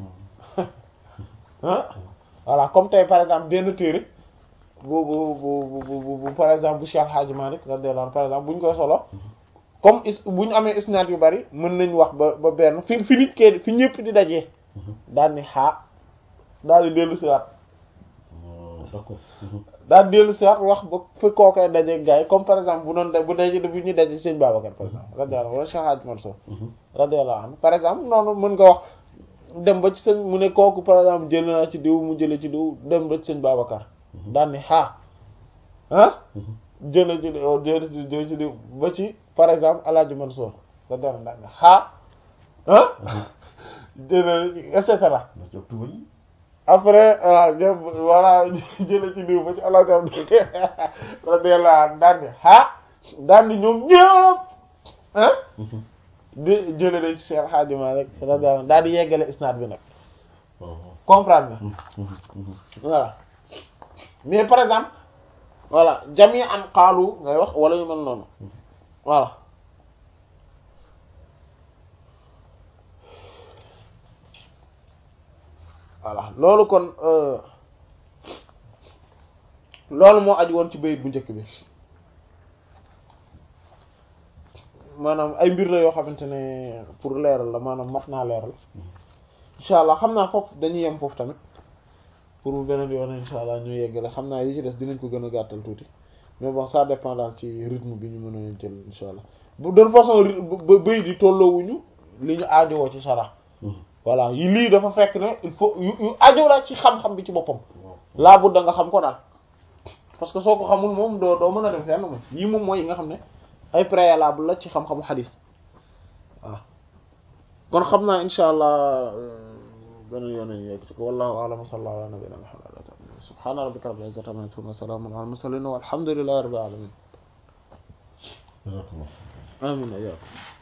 ah voilà comme tey par exemple benn téere bu bu bu bu bu bu par exemple bu Cheikh Hadji Malick radiyallahu anhu par exemple bu ñu koy solo comme is bu ñu amee isnaad yu bari mën nañ wax ba ba benn fi fi nit kee fi ñëpp di dajee daal ni xaa daal di dellu si waat Ah, d'accord. Mhm. daal di dellu si waat wax ba fi kookoy dajee gars yi comme par exemple bu doon da bu daje bu ñuy daje sëñ Babacar par exemple radiyallahu anhu wala Cheikh Hadji Mansour Mhm. radiyallahu anhu par exemple noonu mën nga wax dem ba ci sëñ mu ne kooku par exemple jël naa ci diw mu jële ci diw dem ba ci sëñ Babacar daal ni xaa ah Mhm. jële ci diw jële ci jële ci diw ba ci par exemple Alaaji Mansour radiyallahu anhu daal ni xaa ah jële ci et cetera Na jóg tuba yi. après waaw ñoom voilà jële ci diw ba ci Alaaji Abdu radiyallahu anhu daal ni xaa daal ni ñoom ñëpp ah Mhm. di jële nañ ci Cheikh Hadji Malick radiyallahu anhu daal di yeggale isnaad bi nag comprendre nga voilà mais par exemple voilà jami an xaalu ngay wax wala yu mel noonu voilà voilà loolu kon loolu moo aju woon ci bayit bu njëkk bi maanaam ay mbir la yoo xamante ne pour leeral la maanaam mat naa leeral incha allah xam naa foofu dañuy yem foofu tamit pour bu beneen yoon incha allah ñu yeggale xam naa yi ci des dinañ ko gën a gàttal tuuti mais bon ça dépend daal ci rythme bi ñu mën a jël incha allah bu de façon bayit yi tolloowuñu li ñu aajowoo ci sara voilà yi lii dafa fekk ne il faut yu yu aajo la ci xam-xam bi ci boppam laa budda nga xam ko daal parce que soo ko xamul moom doo doo mën a dem fenn moom yii moom mooy yi nga xam ne ay préalable la ci xam-xamu xadis waaw kon xam naa insha allah beneen yoon nañu yegg ci ko wallahu a'lam wa sallallahu ala nabiyyina muhammad subhana rabbika rabbil izzati amma yasifun wa salamun ala al mursalin walhamdulillahi rabbil alamin amin